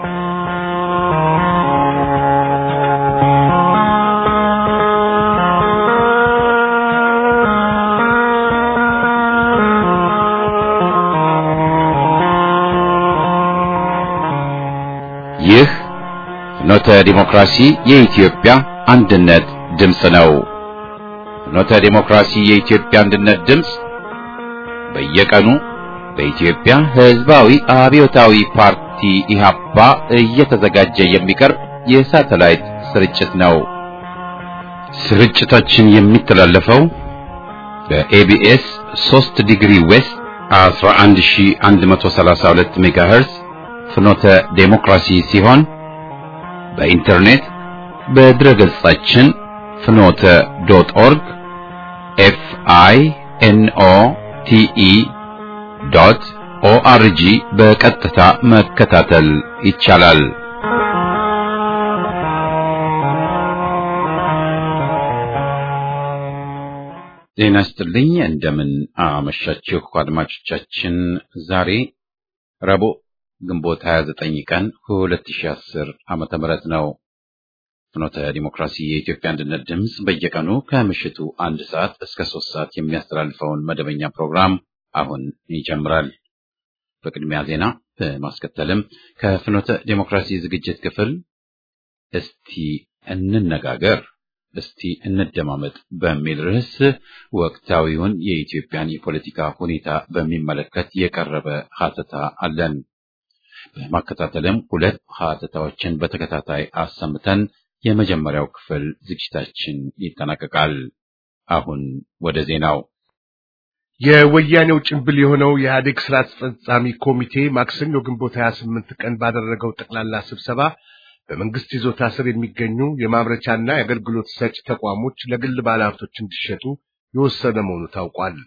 ይህ ፍኖተ ዲሞክራሲ የኢትዮጵያ አንድነት ድምፅ ነው። ፍኖተ ዲሞክራሲ የኢትዮጵያ አንድነት ድምፅ በየቀኑ በኢትዮጵያ ሕዝባዊ አብዮታዊ ፓርቲ ኢህአፓ እየተዘጋጀ የሚቀርብ የሳተላይት ስርጭት ነው። ስርጭታችን የሚተላለፈው በኤቢኤስ 3 ዲግሪ ዌስት 11132 ሜጋሄርዝ ፍኖተ ዴሞክራሲ ሲሆን በኢንተርኔት በድረ ገጻችን ፍኖተ ዶት ኦርግ ኤፍ አይ ኤን ኦ ቲ ኢ ዶት ኦአርጂ በቀጥታ መከታተል ይቻላል። ጤና ይስጥልኝ። እንደምን አመሻችሁ አድማጮቻችን። ዛሬ ረቡዕ ግንቦት 29 ቀን 2010 ዓመተ ምህረት ነው። ፍኖተ ዲሞክራሲ የኢትዮጵያ አንድነት ድምፅ በየቀኑ ከምሽቱ አንድ ሰዓት እስከ ሶስት ሰዓት የሚያስተላልፈውን መደበኛ ፕሮግራም አሁን ይጀምራል። በቅድሚያ ዜና በማስከተልም ከፍኖተ ዲሞክራሲ ዝግጅት ክፍል እስቲ እንነጋገር፣ እስቲ እንደማመጥ በሚል ርዕስ ወቅታዊውን የኢትዮጵያን የፖለቲካ ሁኔታ በሚመለከት የቀረበ ሀተታ አለን። በማከታተልም ሁለት ሀተታዎችን በተከታታይ አሰምተን የመጀመሪያው ክፍል ዝግጅታችን ይጠናቀቃል። አሁን ወደ ዜናው። የወያኔው ጭንብል የሆነው የኢህአዴግ ስራ አስፈጻሚ ኮሚቴ ማክሰኞ ግንቦት 28 ቀን ባደረገው ጠቅላላ ስብሰባ በመንግስት ይዞታ ስር የሚገኙ የማምረቻና የአገልግሎት ሰጪ ተቋሞች ለግል ባለሀብቶች እንዲሸጡ የወሰነ መሆኑ ታውቋል።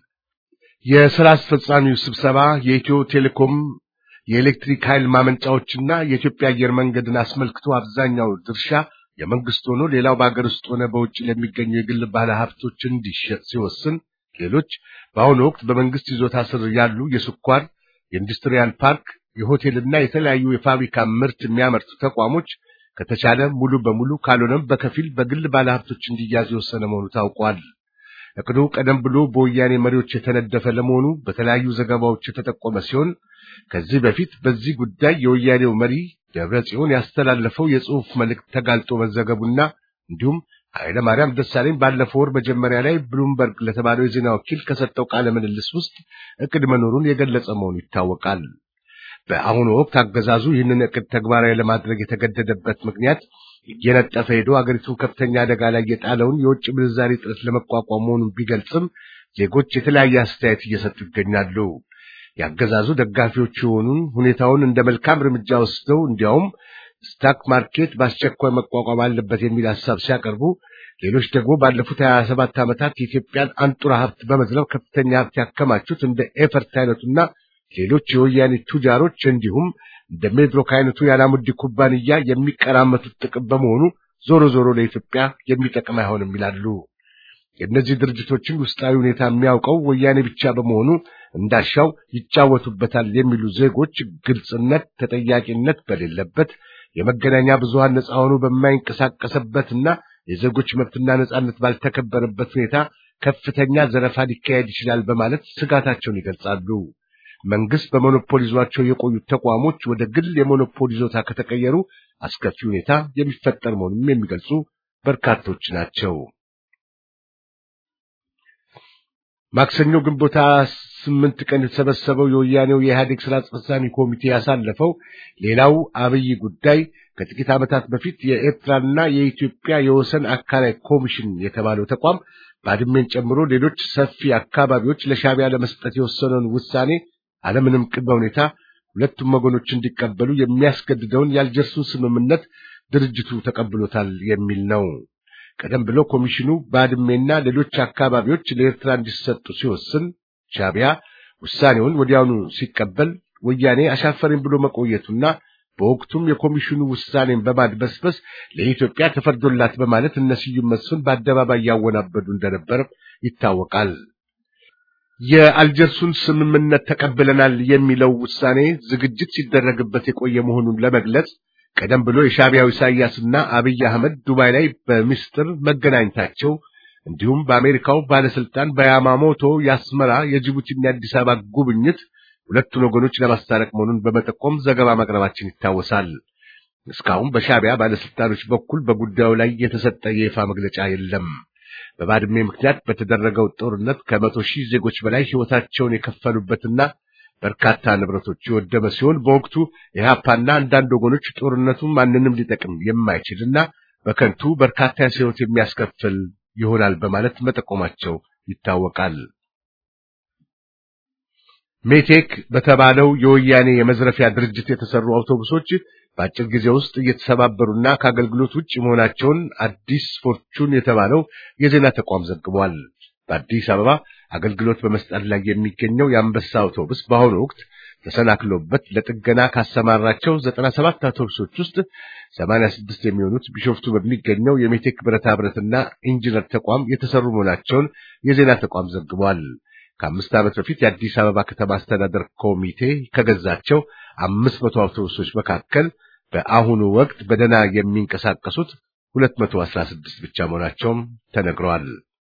የስራ አስፈጻሚው ስብሰባ የኢትዮ ቴሌኮም የኤሌክትሪክ ኃይል ማመንጫዎችና የኢትዮጵያ አየር መንገድን አስመልክቶ አብዛኛው ድርሻ የመንግስት ሆኖ ሌላው በሀገር ውስጥ ሆነ በውጭ ለሚገኙ የግል ባለ ሀብቶች እንዲሸጥ ሲወስን፣ ሌሎች በአሁኑ ወቅት በመንግስት ይዞታ ስር ያሉ የስኳር፣ የኢንዱስትሪያል ፓርክ፣ የሆቴልና የተለያዩ የፋብሪካ ምርት የሚያመርቱ ተቋሞች ከተቻለ ሙሉ በሙሉ ካልሆነም በከፊል በግል ባለ ሀብቶች እንዲያዝ የወሰነ መሆኑ ታውቋል። እቅዱ ቀደም ብሎ በወያኔ መሪዎች የተነደፈ ለመሆኑ በተለያዩ ዘገባዎች የተጠቆመ ሲሆን ከዚህ በፊት በዚህ ጉዳይ የወያኔው መሪ ደብረ ጽዮን ያስተላለፈው የጽሑፍ መልእክት ተጋልጦ መዘገቡና እንዲሁም ኃይለ ማርያም ደሳለኝ ባለፈው ወር መጀመሪያ ላይ ብሉምበርግ ለተባለው የዜና ወኪል ከሰጠው ቃለ ምልልስ ውስጥ እቅድ መኖሩን የገለጸ መሆኑ ይታወቃል። በአሁኑ ወቅት አገዛዙ ይህንን እቅድ ተግባራዊ ለማድረግ የተገደደበት ምክንያት እየነጠፈ ሄዶ አገሪቱን ከፍተኛ አደጋ ላይ የጣለውን የውጭ ምንዛሪ እጥረት ለመቋቋም መሆኑን ቢገልጽም ዜጎች የተለያየ አስተያየት እየሰጡ ይገኛሉ። የአገዛዙ ደጋፊዎች የሆኑን ሁኔታውን እንደ መልካም እርምጃ ወስደው እንዲያውም ስታክ ማርኬት በአስቸኳይ መቋቋም አለበት የሚል ሀሳብ ሲያቀርቡ፣ ሌሎች ደግሞ ባለፉት ሀያ ሰባት ዓመታት የኢትዮጵያን አንጡራ ሀብት በመዝረፍ ከፍተኛ ሀብት ያከማቹት እንደ ኤፈርት አይነቱና ሌሎች የወያኔ ቱጃሮች እንዲሁም እንደ ሜድሮክ አይነቱ የአላሙዲ ኩባንያ የሚቀራመቱት ጥቅም በመሆኑ ዞሮ ዞሮ ለኢትዮጵያ የሚጠቅም አይሆንም ይላሉ። የእነዚህ ድርጅቶችን ውስጣዊ ሁኔታ የሚያውቀው ወያኔ ብቻ በመሆኑ እንዳሻው ይጫወቱበታል የሚሉ ዜጎች ግልጽነት፣ ተጠያቂነት በሌለበት የመገናኛ ብዙሃን ነፃ ሆኖ በማይንቀሳቀስበትና የዜጎች መብትና ነፃነት ባልተከበረበት ሁኔታ ከፍተኛ ዘረፋ ሊካሄድ ይችላል በማለት ስጋታቸውን ይገልጻሉ። መንግስት በሞኖፖል ይዟቸው የቆዩት ተቋሞች ወደ ግል የሞኖፖል ይዞታ ከተቀየሩ አስከፊ ሁኔታ የሚፈጠር መሆኑንም የሚገልጹ በርካቶች ናቸው። ማክሰኞ ግንቦት ስምንት ቀን የተሰበሰበው የወያኔው የኢህአዴግ ስራ አስፈጻሚ ኮሚቴ ያሳለፈው ሌላው አብይ ጉዳይ ከጥቂት ዓመታት በፊት የኤርትራና የኢትዮጵያ የወሰን አካላይ ኮሚሽን የተባለው ተቋም ባድሜን ጨምሮ ሌሎች ሰፊ አካባቢዎች ለሻዕቢያ ለመስጠት የወሰነውን ውሳኔ አለምንም ቅድመ ሁኔታ ሁለቱም ወገኖች እንዲቀበሉ የሚያስገድደውን የአልጀርሱን ስምምነት ድርጅቱ ተቀብሎታል የሚል ነው። ቀደም ብሎ ኮሚሽኑ ባድሜና ሌሎች አካባቢዎች ለኤርትራ እንዲሰጡ ሲወስን ሻዕቢያ ውሳኔውን ወዲያውኑ ሲቀበል ወያኔ አሻፈረኝ ብሎ መቆየቱና በወቅቱም የኮሚሽኑ ውሳኔን በማድበስበስ ለኢትዮጵያ ተፈርዶላት በማለት እነ ስዩም መስፍን በአደባባይ ያወናበዱ እንደነበር ይታወቃል። የአልጀርሱን ስምምነት ተቀብለናል የሚለው ውሳኔ ዝግጅት ሲደረግበት የቆየ መሆኑን ለመግለጽ ቀደም ብሎ የሻዕቢያው ኢሳያስና አብይ አህመድ ዱባይ ላይ በሚስጥር መገናኘታቸው እንዲሁም በአሜሪካው ባለስልጣን በያማሞቶ የአስመራ የጅቡቲና የአዲስ አበባ ጉብኝት ሁለቱን ወገኖች ለማስታረቅ መሆኑን በመጠቆም ዘገባ ማቅረባችን ይታወሳል። እስካሁን በሻዕቢያ ባለስልጣኖች በኩል በጉዳዩ ላይ የተሰጠ የይፋ መግለጫ የለም። በባድሜ ምክንያት በተደረገው ጦርነት ከመቶ ሺህ ዜጎች በላይ ሕይወታቸውን የከፈሉበትና በርካታ ንብረቶች የወደመ ሲሆን በወቅቱ ኢህአፓና አንዳንድ ወገኖች ጦርነቱ ማንንም ሊጠቅም የማይችልና በከንቱ በርካታ የሰው ሕይወት የሚያስከፍል ይሆናል በማለት መጠቆማቸው ይታወቃል። ሜቴክ በተባለው የወያኔ የመዝረፊያ ድርጅት የተሰሩ አውቶቡሶች በአጭር ጊዜ ውስጥ እየተሰባበሩና ከአገልግሎት ውጭ መሆናቸውን አዲስ ፎርቹን የተባለው የዜና ተቋም ዘግቧል። በአዲስ አበባ አገልግሎት በመስጠት ላይ የሚገኘው የአንበሳ አውቶቡስ በአሁኑ ወቅት ተሰናክሎበት ለጥገና ካሰማራቸው 97 አውቶቡሶች ውስጥ 86 የሚሆኑት ቢሾፍቱ በሚገኘው የሜቴክ ብረታ ብረትና ኢንጂነር ተቋም የተሰሩ መሆናቸውን የዜና ተቋም ዘግቧል። ከአምስት ዓመት በፊት የአዲስ አበባ ከተማ አስተዳደር ኮሚቴ ከገዛቸው አምስት መቶ አውቶቡሶች መካከል በአሁኑ ወቅት በደህና የሚንቀሳቀሱት 216 ብቻ መሆናቸውም ተነግረዋል።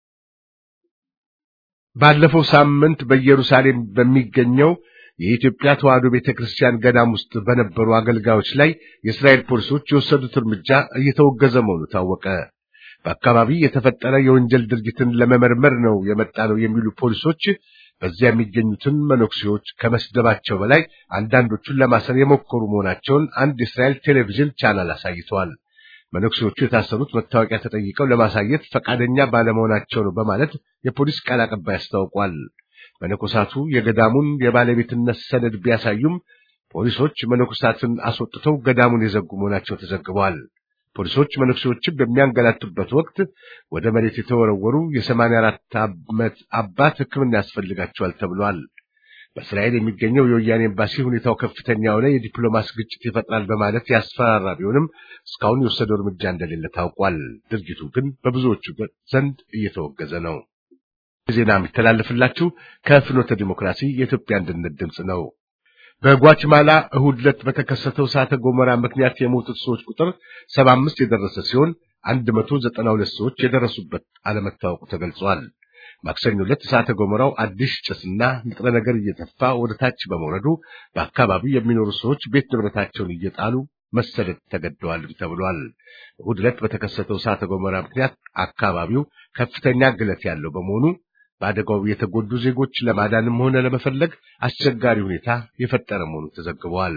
ባለፈው ሳምንት በኢየሩሳሌም በሚገኘው የኢትዮጵያ ተዋሕዶ ቤተክርስቲያን ገዳም ውስጥ በነበሩ አገልጋዮች ላይ የእስራኤል ፖሊሶች የወሰዱት እርምጃ እየተወገዘ መሆኑ ታወቀ። በአካባቢ የተፈጠረ የወንጀል ድርጊትን ለመመርመር ነው የመጣ ነው የሚሉ ፖሊሶች በዚያ የሚገኙትን መነኩሴዎች ከመስደባቸው በላይ አንዳንዶቹን ለማሰር የሞከሩ መሆናቸውን አንድ የእስራኤል ቴሌቪዥን ቻናል አሳይተዋል። መነኩሴዎቹ የታሰሩት መታወቂያ ተጠይቀው ለማሳየት ፈቃደኛ ባለመሆናቸው ነው በማለት የፖሊስ ቃል አቀባይ አስታውቋል። መነኮሳቱ የገዳሙን የባለቤትነት ሰነድ ቢያሳዩም ፖሊሶች መነኮሳትን አስወጥተው ገዳሙን የዘጉ መሆናቸው ተዘግበዋል። ፖሊሶች መነኩሴዎችን በሚያንገላቱበት ወቅት ወደ መሬት የተወረወሩ የሰማንያ አራት ዓመት አባት ሕክምና ያስፈልጋቸዋል ተብሏል። በእስራኤል የሚገኘው የወያኔ ኤምባሲ ሁኔታው ከፍተኛ የሆነ የዲፕሎማሲ ግጭት ይፈጥራል በማለት ያስፈራራ ቢሆንም እስካሁን የወሰደው እርምጃ እንደሌለ ታውቋል። ድርጊቱ ግን በብዙዎቹ ዘንድ እየተወገዘ ነው። ዜና የሚተላለፍላችሁ ከፍኖተ ዲሞክራሲ የኢትዮጵያ አንድነት ድምፅ ነው። በጓችማላ እሁድ ዕለት በተከሰተው እሳተ ገሞራ ምክንያት የሞቱት ሰዎች ቁጥር 75 የደረሰ ሲሆን 192 ሰዎች የደረሱበት አለመታወቁ ተገልጿል። ማክሰኞ ዕለት እሳተ ገሞራው አዲስ ጭስና ንጥረ ነገር እየተፋ ወደ ታች በመውረዱ በአካባቢው የሚኖሩ ሰዎች ቤት ንብረታቸውን እየጣሉ መሰደድ ተገደዋልም ተብሏል። እሁድ ዕለት በተከሰተው እሳተ ገሞራ ምክንያት አካባቢው ከፍተኛ ግለት ያለው በመሆኑ በአደጋው የተጎዱ ዜጎች ለማዳንም ሆነ ለመፈለግ አስቸጋሪ ሁኔታ የፈጠረ መሆኑ ተዘግቧል።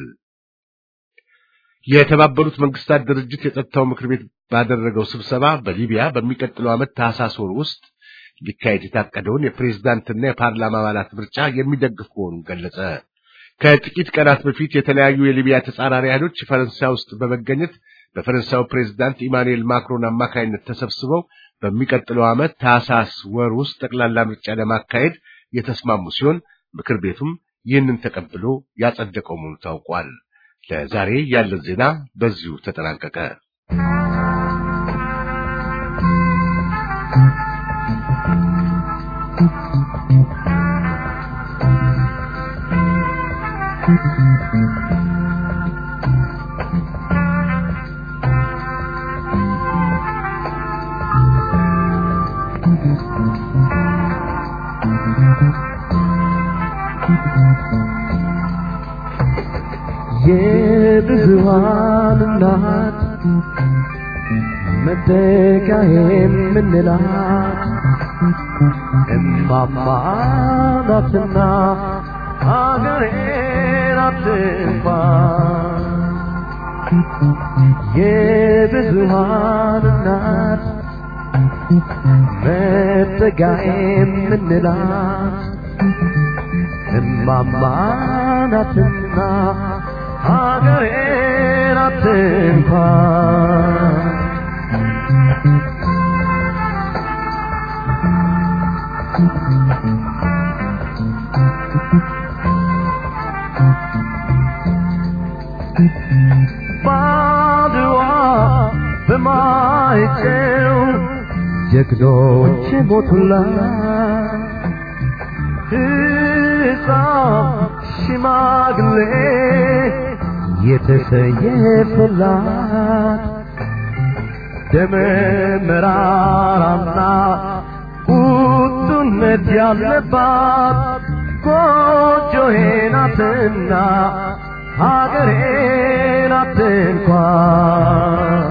የተባበሩት መንግስታት ድርጅት የጸጥታው ምክር ቤት ባደረገው ስብሰባ በሊቢያ በሚቀጥለው ዓመት ታህሳስ ወር ውስጥ ሊካሄድ የታቀደውን የፕሬዝዳንትና የፓርላማ አባላት ምርጫ የሚደግፍ መሆኑን ገለጸ። ከጥቂት ቀናት በፊት የተለያዩ የሊቢያ ተጻራሪ ኃይሎች ፈረንሳይ ውስጥ በመገኘት በፈረንሳዩ ፕሬዝዳንት ኢማኑኤል ማክሮን አማካይነት ተሰብስበው በሚቀጥለው ዓመት ታህሳስ ወር ውስጥ ጠቅላላ ምርጫ ለማካሄድ የተስማሙ ሲሆን ምክር ቤቱም ይህንን ተቀብሎ ያጸደቀው መሆኑ ታውቋል። ለዛሬ ያለን ዜና በዚሁ ተጠናቀቀ። የብዙሃን እናት መጠጊያ የምንላት እማማ ናትና አገሬን አትንኳ የብዙሃን እናት መጠጊያ የምንላት እማማ ናትና ሀገሬን አትንኳ ባድዋ በማይጨው ጀግኖች ሞቱላት ሕፃን ሽማግሌ የተሰየፈላት ደመ መራራና ቁጡነት ያለባት ጎጆዬ ናትና ሀገሬ ናት እንኳን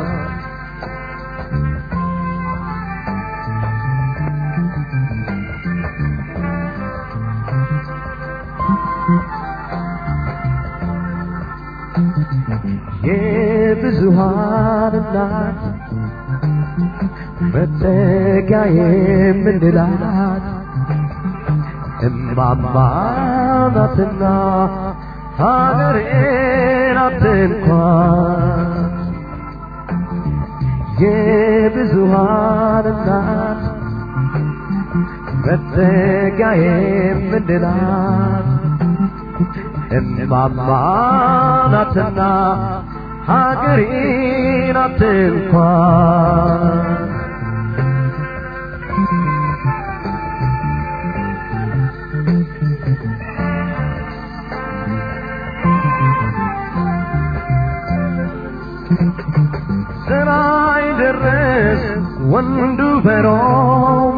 የብዙሃን እናት መጠጊያ የምንላት እማማ ናትና ሀገሬ ናት እንኳን የብዙሃን እናት መጠጊያ የምንላት እማማ ናትና ሀገሬ ናት እንኳን ስራይ ደረስ ወንዱ በሮም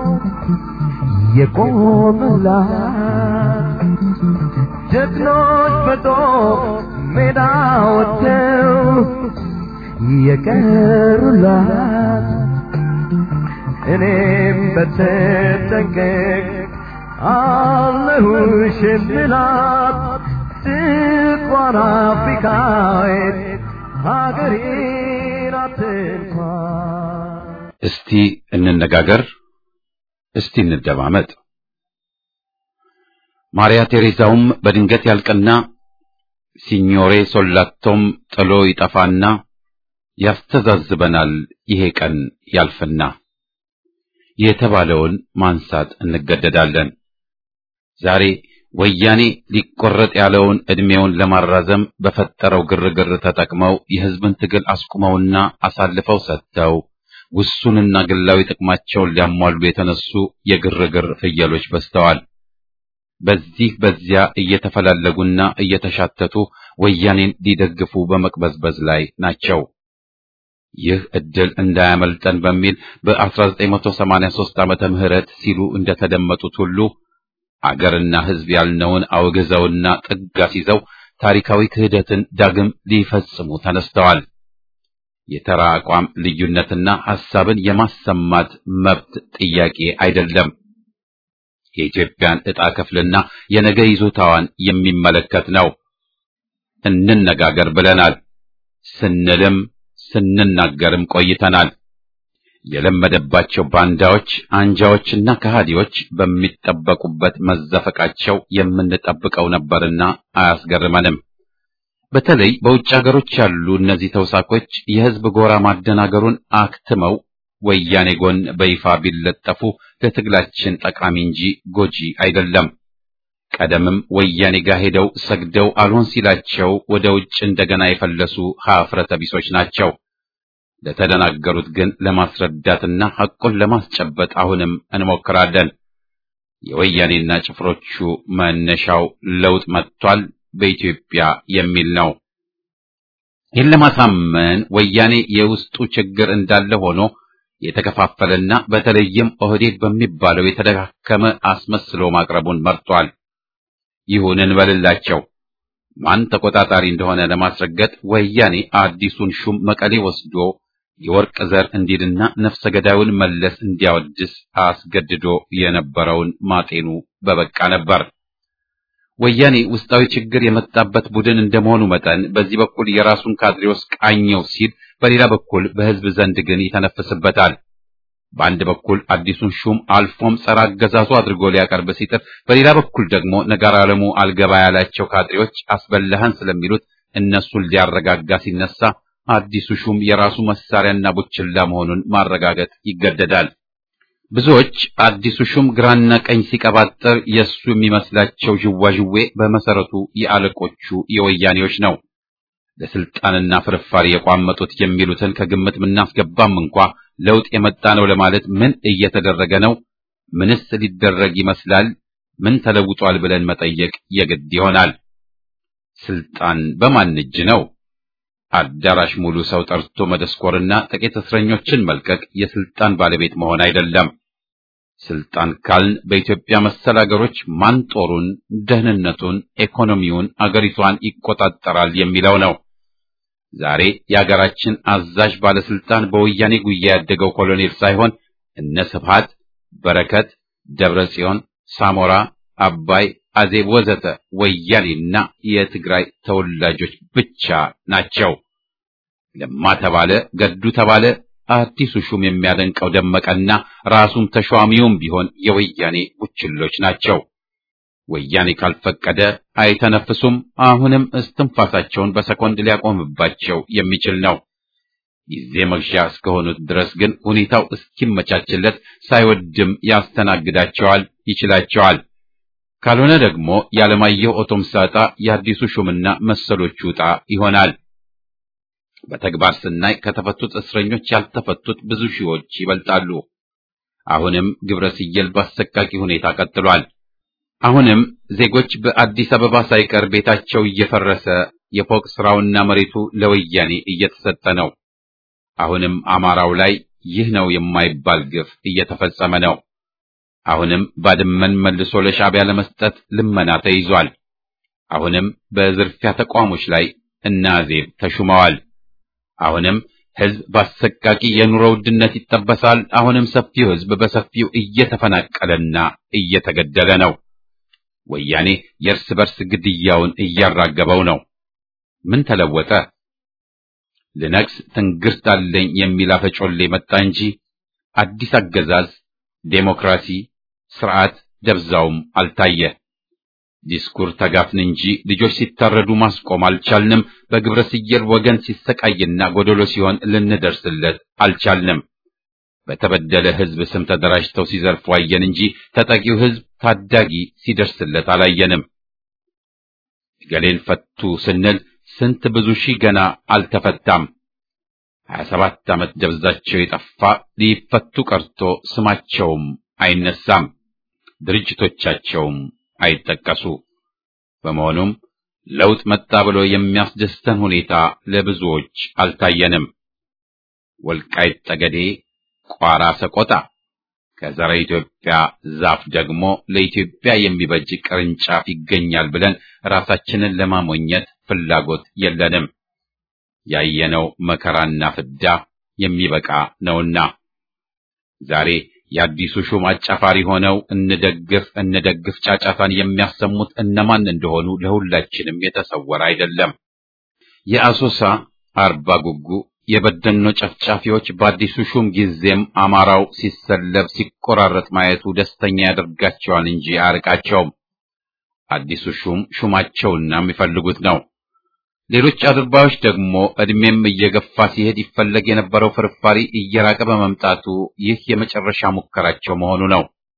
የቆሙላት ጀግኖች በጦር ሜዳ ወጥተው የቀሩላት እኔም በተጠንቀቅ አለሁሽ የምላት ጥቋር አፍሪካዊት ሀገሬ ናት እንኳን እስቲ እንነጋገር፣ እስቲ እንደማመጥ። ማርያ ቴሬዛውም በድንገት ያልቅና ሲኞሬ ሶላቶም ጥሎ ይጠፋና ያስተዛዝበናል ይሄ ቀን ያልፍና የተባለውን ማንሳት እንገደዳለን። ዛሬ ወያኔ ሊቆረጥ ያለውን ዕድሜውን ለማራዘም በፈጠረው ግርግር ተጠቅመው የሕዝብን ትግል አስቁመውና አሳልፈው ሰጥተው ውሱንና ግላዊ ጥቅማቸውን ሊያሟሉ የተነሱ የግርግር ፍየሎች በዝተዋል። በዚህ በዚያ እየተፈላለጉና እየተሻተቱ ወያኔን ሊደግፉ በመቅበዝበዝ ላይ ናቸው። ይህ ዕድል እንዳያመልጠን በሚል በ1983 ዓመተ ምህረት ሲሉ እንደተደመጡት ሁሉ አገርና ሕዝብ ያልነውን አውግዘውና ጥግ አስይዘው ታሪካዊ ክህደትን ዳግም ሊፈጽሙ ተነስተዋል። የተራ አቋም ልዩነትና ሐሳብን የማሰማት መብት ጥያቄ አይደለም። የኢትዮጵያን ዕጣ ክፍልና የነገ ይዞታዋን የሚመለከት ነው። እንነጋገር ብለናል። ስንልም ስንናገርም ቆይተናል። የለመደባቸው ባንዳዎች፣ አንጃዎችና ከሃዲዎች በሚጠበቁበት መዘፈቃቸው የምንጠብቀው ነበርና አያስገርመንም። በተለይ በውጭ ሀገሮች ያሉ እነዚህ ተውሳኮች የሕዝብ ጎራ ማደናገሩን አክትመው ወያኔ ጎን በይፋ ቢለጠፉ ለትግላችን ጠቃሚ እንጂ ጎጂ አይደለም። ቀደምም ወያኔ ጋር ሄደው ሰግደው አልሆን ሲላቸው ወደ ውጭ እንደገና የፈለሱ ሀፍረተ ቢሶች ናቸው። ለተደናገሩት ግን ለማስረዳትና ሐቁን ለማስጨበጥ አሁንም እንሞክራለን። የወያኔና ጭፍሮቹ መነሻው ለውጥ መጥቷል በኢትዮጵያ የሚል ነው። ይህን ለማሳመን ወያኔ የውስጡ ችግር እንዳለ ሆኖ የተከፋፈለና በተለይም ኦህዴድ በሚባለው የተደካከመ አስመስሎ ማቅረቡን መርጧል። ይሁን እንበልላቸው። ማን ተቆጣጣሪ እንደሆነ ለማስረገጥ ወያኔ አዲሱን ሹም መቀሌ ወስዶ የወርቅ ዘር እንዲልና ነፍሰ ገዳዩን መለስ እንዲያወድስ አስገድዶ የነበረውን ማጤኑ በበቃ ነበር። ወያኔ ውስጣዊ ችግር የመጣበት ቡድን እንደመሆኑ መጠን በዚህ በኩል የራሱን ካድሬዎች ቃኘው ሲል፣ በሌላ በኩል በሕዝብ ዘንድ ግን ይተነፍስበታል። በአንድ በኩል አዲሱን ሹም አልፎም ጸረ አገዛዙ አድርጎ ሊያቀርብ ሲጥር፣ በሌላ በኩል ደግሞ ነጋር ዓለሙ አልገባ ያላቸው ካድሬዎች አስበላህን ስለሚሉት እነሱን ሊያረጋጋ ሲነሳ አዲሱ ሹም የራሱ መሳሪያና ቡችላ መሆኑን ማረጋገጥ ይገደዳል። ብዙዎች አዲሱ ሹም ግራና ቀኝ ሲቀባጠር የእሱ የሚመስላቸው ዥዋዥዌ በመሰረቱ የአለቆቹ የወያኔዎች ነው። ለስልጣንና ፍርፋሪ የቋመጡት የሚሉትን ከግምት ምናስገባም እንኳ ለውጥ የመጣ ነው ለማለት ምን እየተደረገ ነው? ምንስ ሊደረግ ይመስላል? ምን ተለውጧል ብለን መጠየቅ የግድ ይሆናል። ስልጣን በማን እጅ ነው? አዳራሽ ሙሉ ሰው ጠርቶ መደስኮርና ጥቂት እስረኞችን መልቀቅ የስልጣን ባለቤት መሆን አይደለም። ስልጣን ካልን በኢትዮጵያ መሰል አገሮች ማን ጦሩን፣ ደህንነቱን፣ ኢኮኖሚውን፣ አገሪቷን ይቆጣጠራል የሚለው ነው። ዛሬ የአገራችን አዛዥ ባለስልጣን በወያኔ ጉያ ያደገው ኮሎኔል ሳይሆን እነ ስብሃት፣ በረከት፣ ደብረ ጽዮን፣ ሳሞራ፣ አባይ፣ አዜብ ወዘተ ወያኔና የትግራይ ተወላጆች ብቻ ናቸው። ለማ ተባለ፣ ገዱ ተባለ አዲሱ ሹም የሚያደንቀው ደመቀና ራሱም ተሿሚውም ቢሆን የወያኔ ቡችሎች ናቸው። ወያኔ ካልፈቀደ አይተነፍሱም። አሁንም እስትንፋሳቸውን በሰኮንድ ሊያቆምባቸው የሚችል ነው። ጊዜ መግዣ እስከሆኑት ድረስ ግን ሁኔታው እስኪመቻችለት ሳይወድም ያስተናግዳቸዋል፣ ይችላቸዋል። ካልሆነ ደግሞ ያለማየሁ ኦቶምሳ ዕጣ የአዲሱ ሹምና መሰሎቹ ዕጣ ይሆናል። በተግባር ስናይ ከተፈቱት እስረኞች ያልተፈቱት ብዙ ሺዎች ይበልጣሉ። አሁንም ግብረ ስየል በአሰቃቂ ሁኔታ ቀጥሏል። አሁንም ዜጎች በአዲስ አበባ ሳይቀር ቤታቸው እየፈረሰ የፎቅ ስራውና መሬቱ ለወያኔ እየተሰጠ ነው። አሁንም አማራው ላይ ይህ ነው የማይባል ግፍ እየተፈጸመ ነው። አሁንም ባድመን መልሶ ለሻዕቢያ ለመስጠት ልመና ተይዟል። አሁንም በዝርፊያ ተቋሞች ላይ እነ አዜብ ተሹመዋል። አሁንም ሕዝብ በአሰቃቂ የኑሮ ውድነት ይጠበሳል። አሁንም ሰፊው ሕዝብ በሰፊው እየተፈናቀለና እየተገደለ ነው። ወያኔ የእርስ በርስ ግድያውን እያራገበው ነው። ምን ተለወጠ? ልነግስ ትንግርት አለኝ የሚል አፈጮሌ መጣ እንጂ አዲስ አገዛዝ፣ ዴሞክራሲ፣ ስርዓት ደብዛውም አልታየ። ዲስኩር ተጋፍን እንጂ ልጆች ሲታረዱ ማስቆም አልቻልንም። በግብረ ስየል ወገን ሲሰቃይና ጎደሎ ሲሆን ልንደርስለት አልቻልንም። በተበደለ ሕዝብ ስም ተደራጅተው ሲዘርፉ አየን እንጂ ተጠቂው ሕዝብ ታዳጊ ሲደርስለት አላየንም። ገሌን ፈቱ ስንል ስንት ብዙ ሺህ ገና አልተፈታም። ሀያ ሰባት ዓመት ደብዛቸው የጠፋ ሊፈቱ ቀርቶ ስማቸውም አይነሳም፣ ድርጅቶቻቸውም አይጠቀሱ። በመሆኑም ለውጥ መጣ ብሎ የሚያስደስተን ሁኔታ ለብዙዎች አልታየንም። ወልቃይት ጠገዴ፣ ቋራ ሰቆጣ ከዘረ ኢትዮጵያ ዛፍ ደግሞ ለኢትዮጵያ የሚበጅ ቅርንጫፍ ይገኛል ብለን ራሳችንን ለማሞኘት ፍላጎት የለንም። ያየነው መከራና ፍዳ የሚበቃ ነውና ዛሬ የአዲሱ ሹም አጫፋሪ ሆነው እንደግፍ እንደግፍ ጫጫታን የሚያሰሙት እነማን እንደሆኑ ለሁላችንም የተሰወረ አይደለም። የአሶሳ አርባ ጉጉ የበደኖ ጨፍጫፊዎች በአዲሱ ሹም ጊዜም አማራው ሲሰለብ ሲቆራረጥ ማየቱ ደስተኛ ያደርጋቸዋል እንጂ አያርቃቸውም። አዲሱ ሹም ሹማቸውና የሚፈልጉት ነው። ሌሎች አድርባዮች ደግሞ እድሜም እየገፋ ሲሄድ ይፈለግ የነበረው ፍርፋሪ እየራቀ በመምጣቱ ይህ የመጨረሻ ሙከራቸው መሆኑ ነው።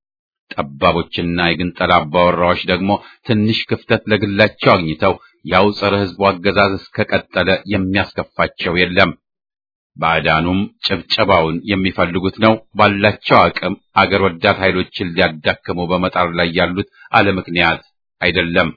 ጠባቦችና የግንጠላ አባወራዎች ደግሞ ትንሽ ክፍተት ለግላቸው አግኝተው ያው ጸረ ሕዝቡ አገዛዝ እስከቀጠለ የሚያስከፋቸው የለም። ባዕዳኑም ጭብጨባውን የሚፈልጉት ነው። ባላቸው አቅም አገር ወዳድ ኃይሎችን ሊያዳክሙ በመጣር ላይ ያሉት አለ ምክንያት አይደለም።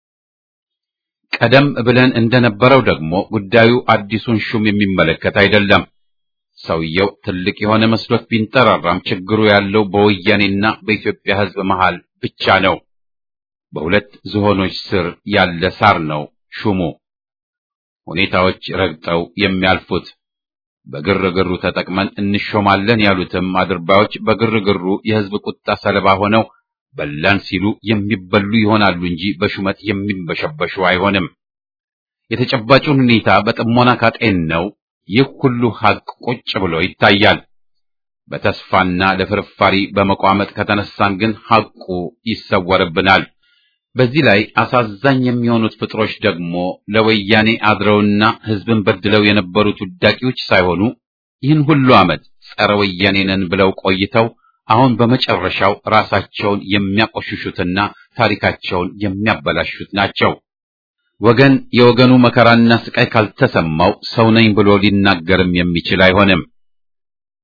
ቀደም ብለን እንደነበረው ደግሞ ጉዳዩ አዲሱን ሹም የሚመለከት አይደለም። ሰውየው ትልቅ የሆነ መስሎት ቢንጠራራም ችግሩ ያለው በወያኔና በኢትዮጵያ ሕዝብ መሃል ብቻ ነው። በሁለት ዝሆኖች ስር ያለ ሳር ነው ሹሙ። ሁኔታዎች ረግጠው የሚያልፉት በግርግሩ ተጠቅመን እንሾማለን ያሉትም አድርባዮች በግርግሩ የሕዝብ ቁጣ ሰለባ ሆነው በላን ሲሉ የሚበሉ ይሆናሉ እንጂ በሹመት የሚንበሸበሹ አይሆንም። የተጨባጩን ሁኔታ በጥሞና ካጤን ነው ይህ ሁሉ ሐቅ ቁጭ ብሎ ይታያል። በተስፋና ለፍርፋሪ በመቋመጥ ከተነሳን ግን ሐቁ ይሰወርብናል። በዚህ ላይ አሳዛኝ የሚሆኑት ፍጥሮች ደግሞ ለወያኔ አድረውና ሕዝብን በድለው የነበሩት ውዳቂዎች ሳይሆኑ ይህን ሁሉ ዓመት ጸረ ወያኔ ነን ብለው ቆይተው አሁን በመጨረሻው ራሳቸውን የሚያቆሽሹትና ታሪካቸውን የሚያበላሹት ናቸው። ወገን የወገኑ መከራና ስቃይ ካልተሰማው ሰው ነኝ ብሎ ሊናገርም የሚችል አይሆንም።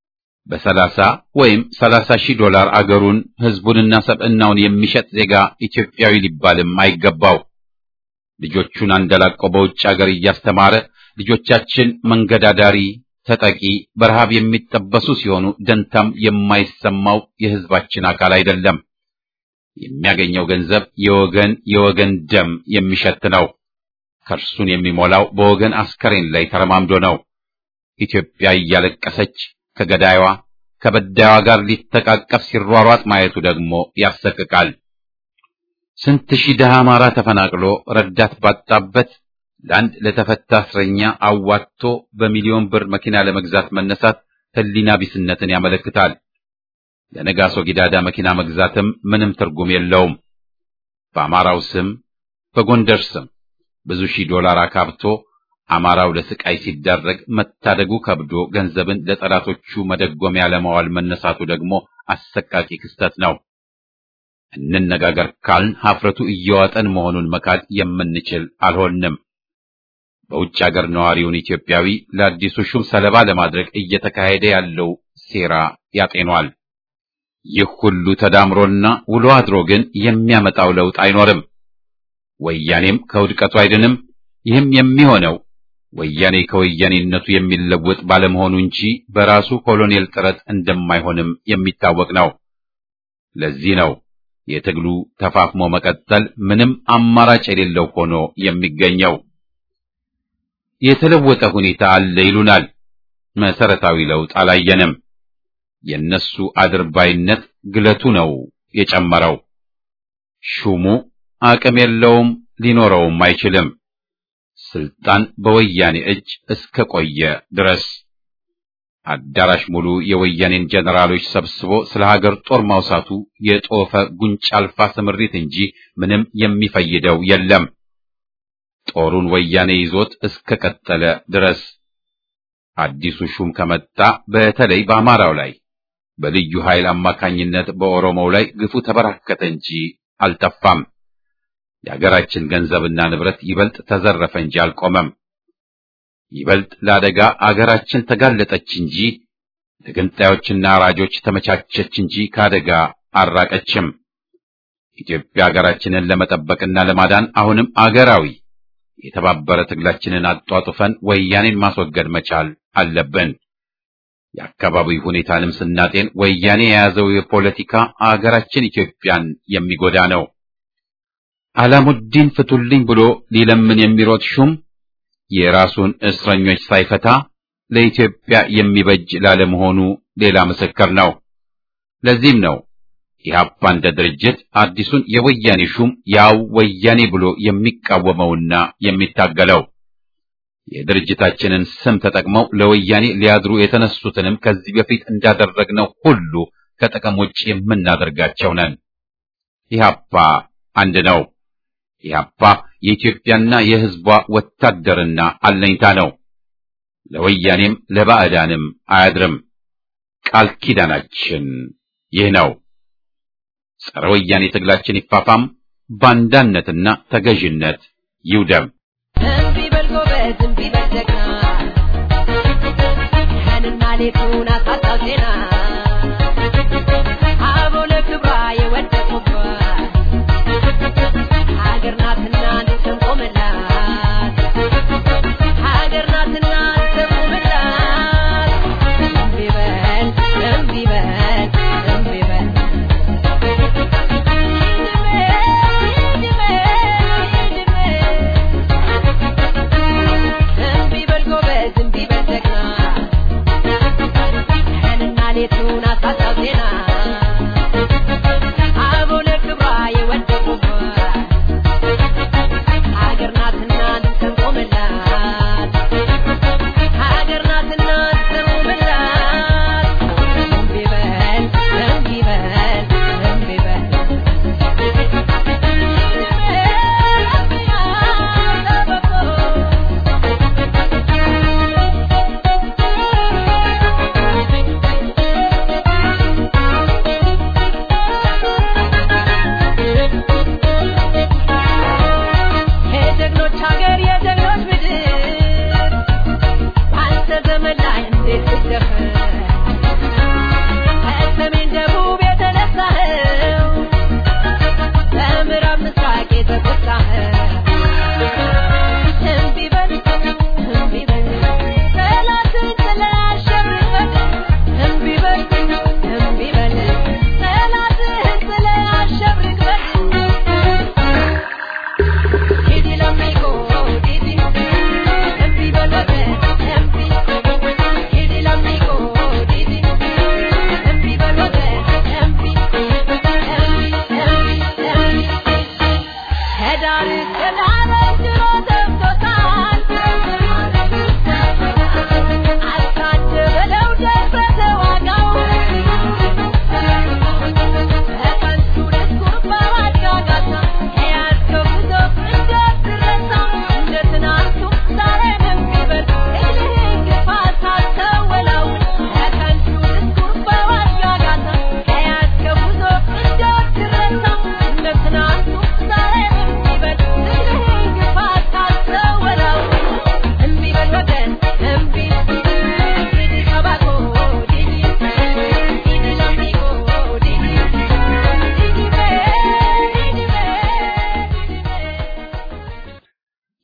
በሰላሳ ወይም ሰላሳ ሺህ ዶላር አገሩን ሕዝቡንና ሰብዕናውን የሚሸጥ ዜጋ ኢትዮጵያዊ ሊባልም አይገባው። ልጆቹን አንደላቆ በውጭ አገር እያስተማረ ልጆቻችን መንገድ አዳሪ፣ ተጠቂ፣ በረሃብ የሚጠበሱ ሲሆኑ ደንታም የማይሰማው የሕዝባችን አካል አይደለም። የሚያገኘው ገንዘብ የወገን የወገን ደም የሚሸት ነው። ከርሱን የሚሞላው በወገን አስከሬን ላይ ተረማምዶ ነው። ኢትዮጵያ እያለቀሰች ከገዳይዋ ከበዳይዋ ጋር ሊተቃቀፍ ሲሯሯጥ ማየቱ ደግሞ ያሰቅቃል። ስንት ሺህ ድሃ አማራ ተፈናቅሎ ረዳት ባጣበት ለአንድ ለተፈታ እስረኛ አዋጥቶ በሚሊዮን ብር መኪና ለመግዛት መነሳት ሕሊና ቢስነትን ያመለክታል። ለነጋሶ ጊዳዳ መኪና መግዛትም ምንም ትርጉም የለውም። በአማራው ስም በጎንደር ስም ብዙ ሺህ ዶላር አካብቶ አማራው ለስቃይ ሲዳረግ መታደጉ ከብዶ ገንዘብን ለጠላቶቹ መደጎሚያ ለማዋል መነሳቱ ደግሞ አሰቃቂ ክስተት ነው። እንነጋገር ካልን ሀፍረቱ እየዋጠን መሆኑን መካድ የምንችል አልሆንም። በውጭ አገር ነዋሪውን ኢትዮጵያዊ ለአዲሱ ሹም ሰለባ ለማድረግ እየተካሄደ ያለው ሴራ ያጤኗል። ይህ ሁሉ ተዳምሮና ውሎ አድሮ ግን የሚያመጣው ለውጥ አይኖርም። ወያኔም ከውድቀቱ አይድንም። ይህም የሚሆነው ወያኔ ከወያኔነቱ የሚለወጥ ባለመሆኑ እንጂ በራሱ ኮሎኔል ጥረት እንደማይሆንም የሚታወቅ ነው። ለዚህ ነው የትግሉ ተፋፍሞ መቀጠል ምንም አማራጭ የሌለው ሆኖ የሚገኘው። የተለወጠ ሁኔታ አለ ይሉናል። መሰረታዊ ለውጥ አላየንም። የነሱ አድርባይነት ግለቱ ነው የጨመረው። ሹሙ አቅም የለውም፣ ሊኖረውም አይችልም። ስልጣን በወያኔ እጅ እስከ ቆየ ድረስ አዳራሽ ሙሉ የወያኔን ጀነራሎች ሰብስቦ ስለ ሀገር ጦር ማውሳቱ የጦፈ ጉንጭ አልፋ ስምሪት እንጂ ምንም የሚፈይደው የለም። ጦሩን ወያኔ ይዞት እስከ ቀጠለ ድረስ አዲሱ ሹም ከመጣ በተለይ በአማራው ላይ በልዩ ኃይል አማካኝነት በኦሮሞው ላይ ግፉ ተበራከተ እንጂ አልጠፋም። የአገራችን ገንዘብና ንብረት ይበልጥ ተዘረፈ እንጂ አልቆመም። ይበልጥ ለአደጋ አገራችን ተጋለጠች እንጂ ለገንጣዮችና አራጆች ተመቻቸች እንጂ ከአደጋ አራቀችም። ኢትዮጵያ አገራችንን ለመጠበቅና ለማዳን አሁንም አገራዊ የተባበረ ትግላችንን አጧጡፈን ወያኔን ማስወገድ መቻል አለብን። የአካባቢው ሁኔታንም ስናጤን ወያኔ የያዘው የፖለቲካ አገራችን ኢትዮጵያን የሚጎዳ ነው። አላሙዲን ፍቱልኝ ብሎ ሊለምን የሚሮጥ ሹም የራሱን እስረኞች ሳይፈታ ለኢትዮጵያ የሚበጅ ላለመሆኑ ሌላ ምስክር ነው። ለዚህም ነው ኢህአፓ እንደ ድርጅት አዲሱን የወያኔ ሹም ያው ወያኔ ብሎ የሚቃወመውና የሚታገለው። የድርጅታችንን ስም ተጠቅመው ለወያኔ ሊያድሩ የተነሱትንም ከዚህ በፊት እንዳደረግነው ሁሉ ከጥቅም ውጭ የምናደርጋቸው ነን። ኢህአፓ አንድ ነው። ኢህአፓ የኢትዮጵያና የሕዝቧ ወታደርና አለኝታ ነው። ለወያኔም ለባዕዳንም አያድርም። ቃል ኪዳናችን ይህ ነው። ጸረ ወያኔ ትግላችን ይፋፋም፣ ባንዳነትና ተገዥነት ይውደም። እምቢ በል ጎበዝ፣ እምቢ በል ጀግና፣ ቀንና ሌቱን አሳጣው ዜና አበው ለክብሯ የወደቁባት ሀገር ናትና እንሰንቆምላት ሀገር ናትና እንሰንቆምላት እምቢ በል እምቢ በል እምቢ በል እምቢ በል ጎበዝ እምቢ በል ጀግና ቀንና ሌት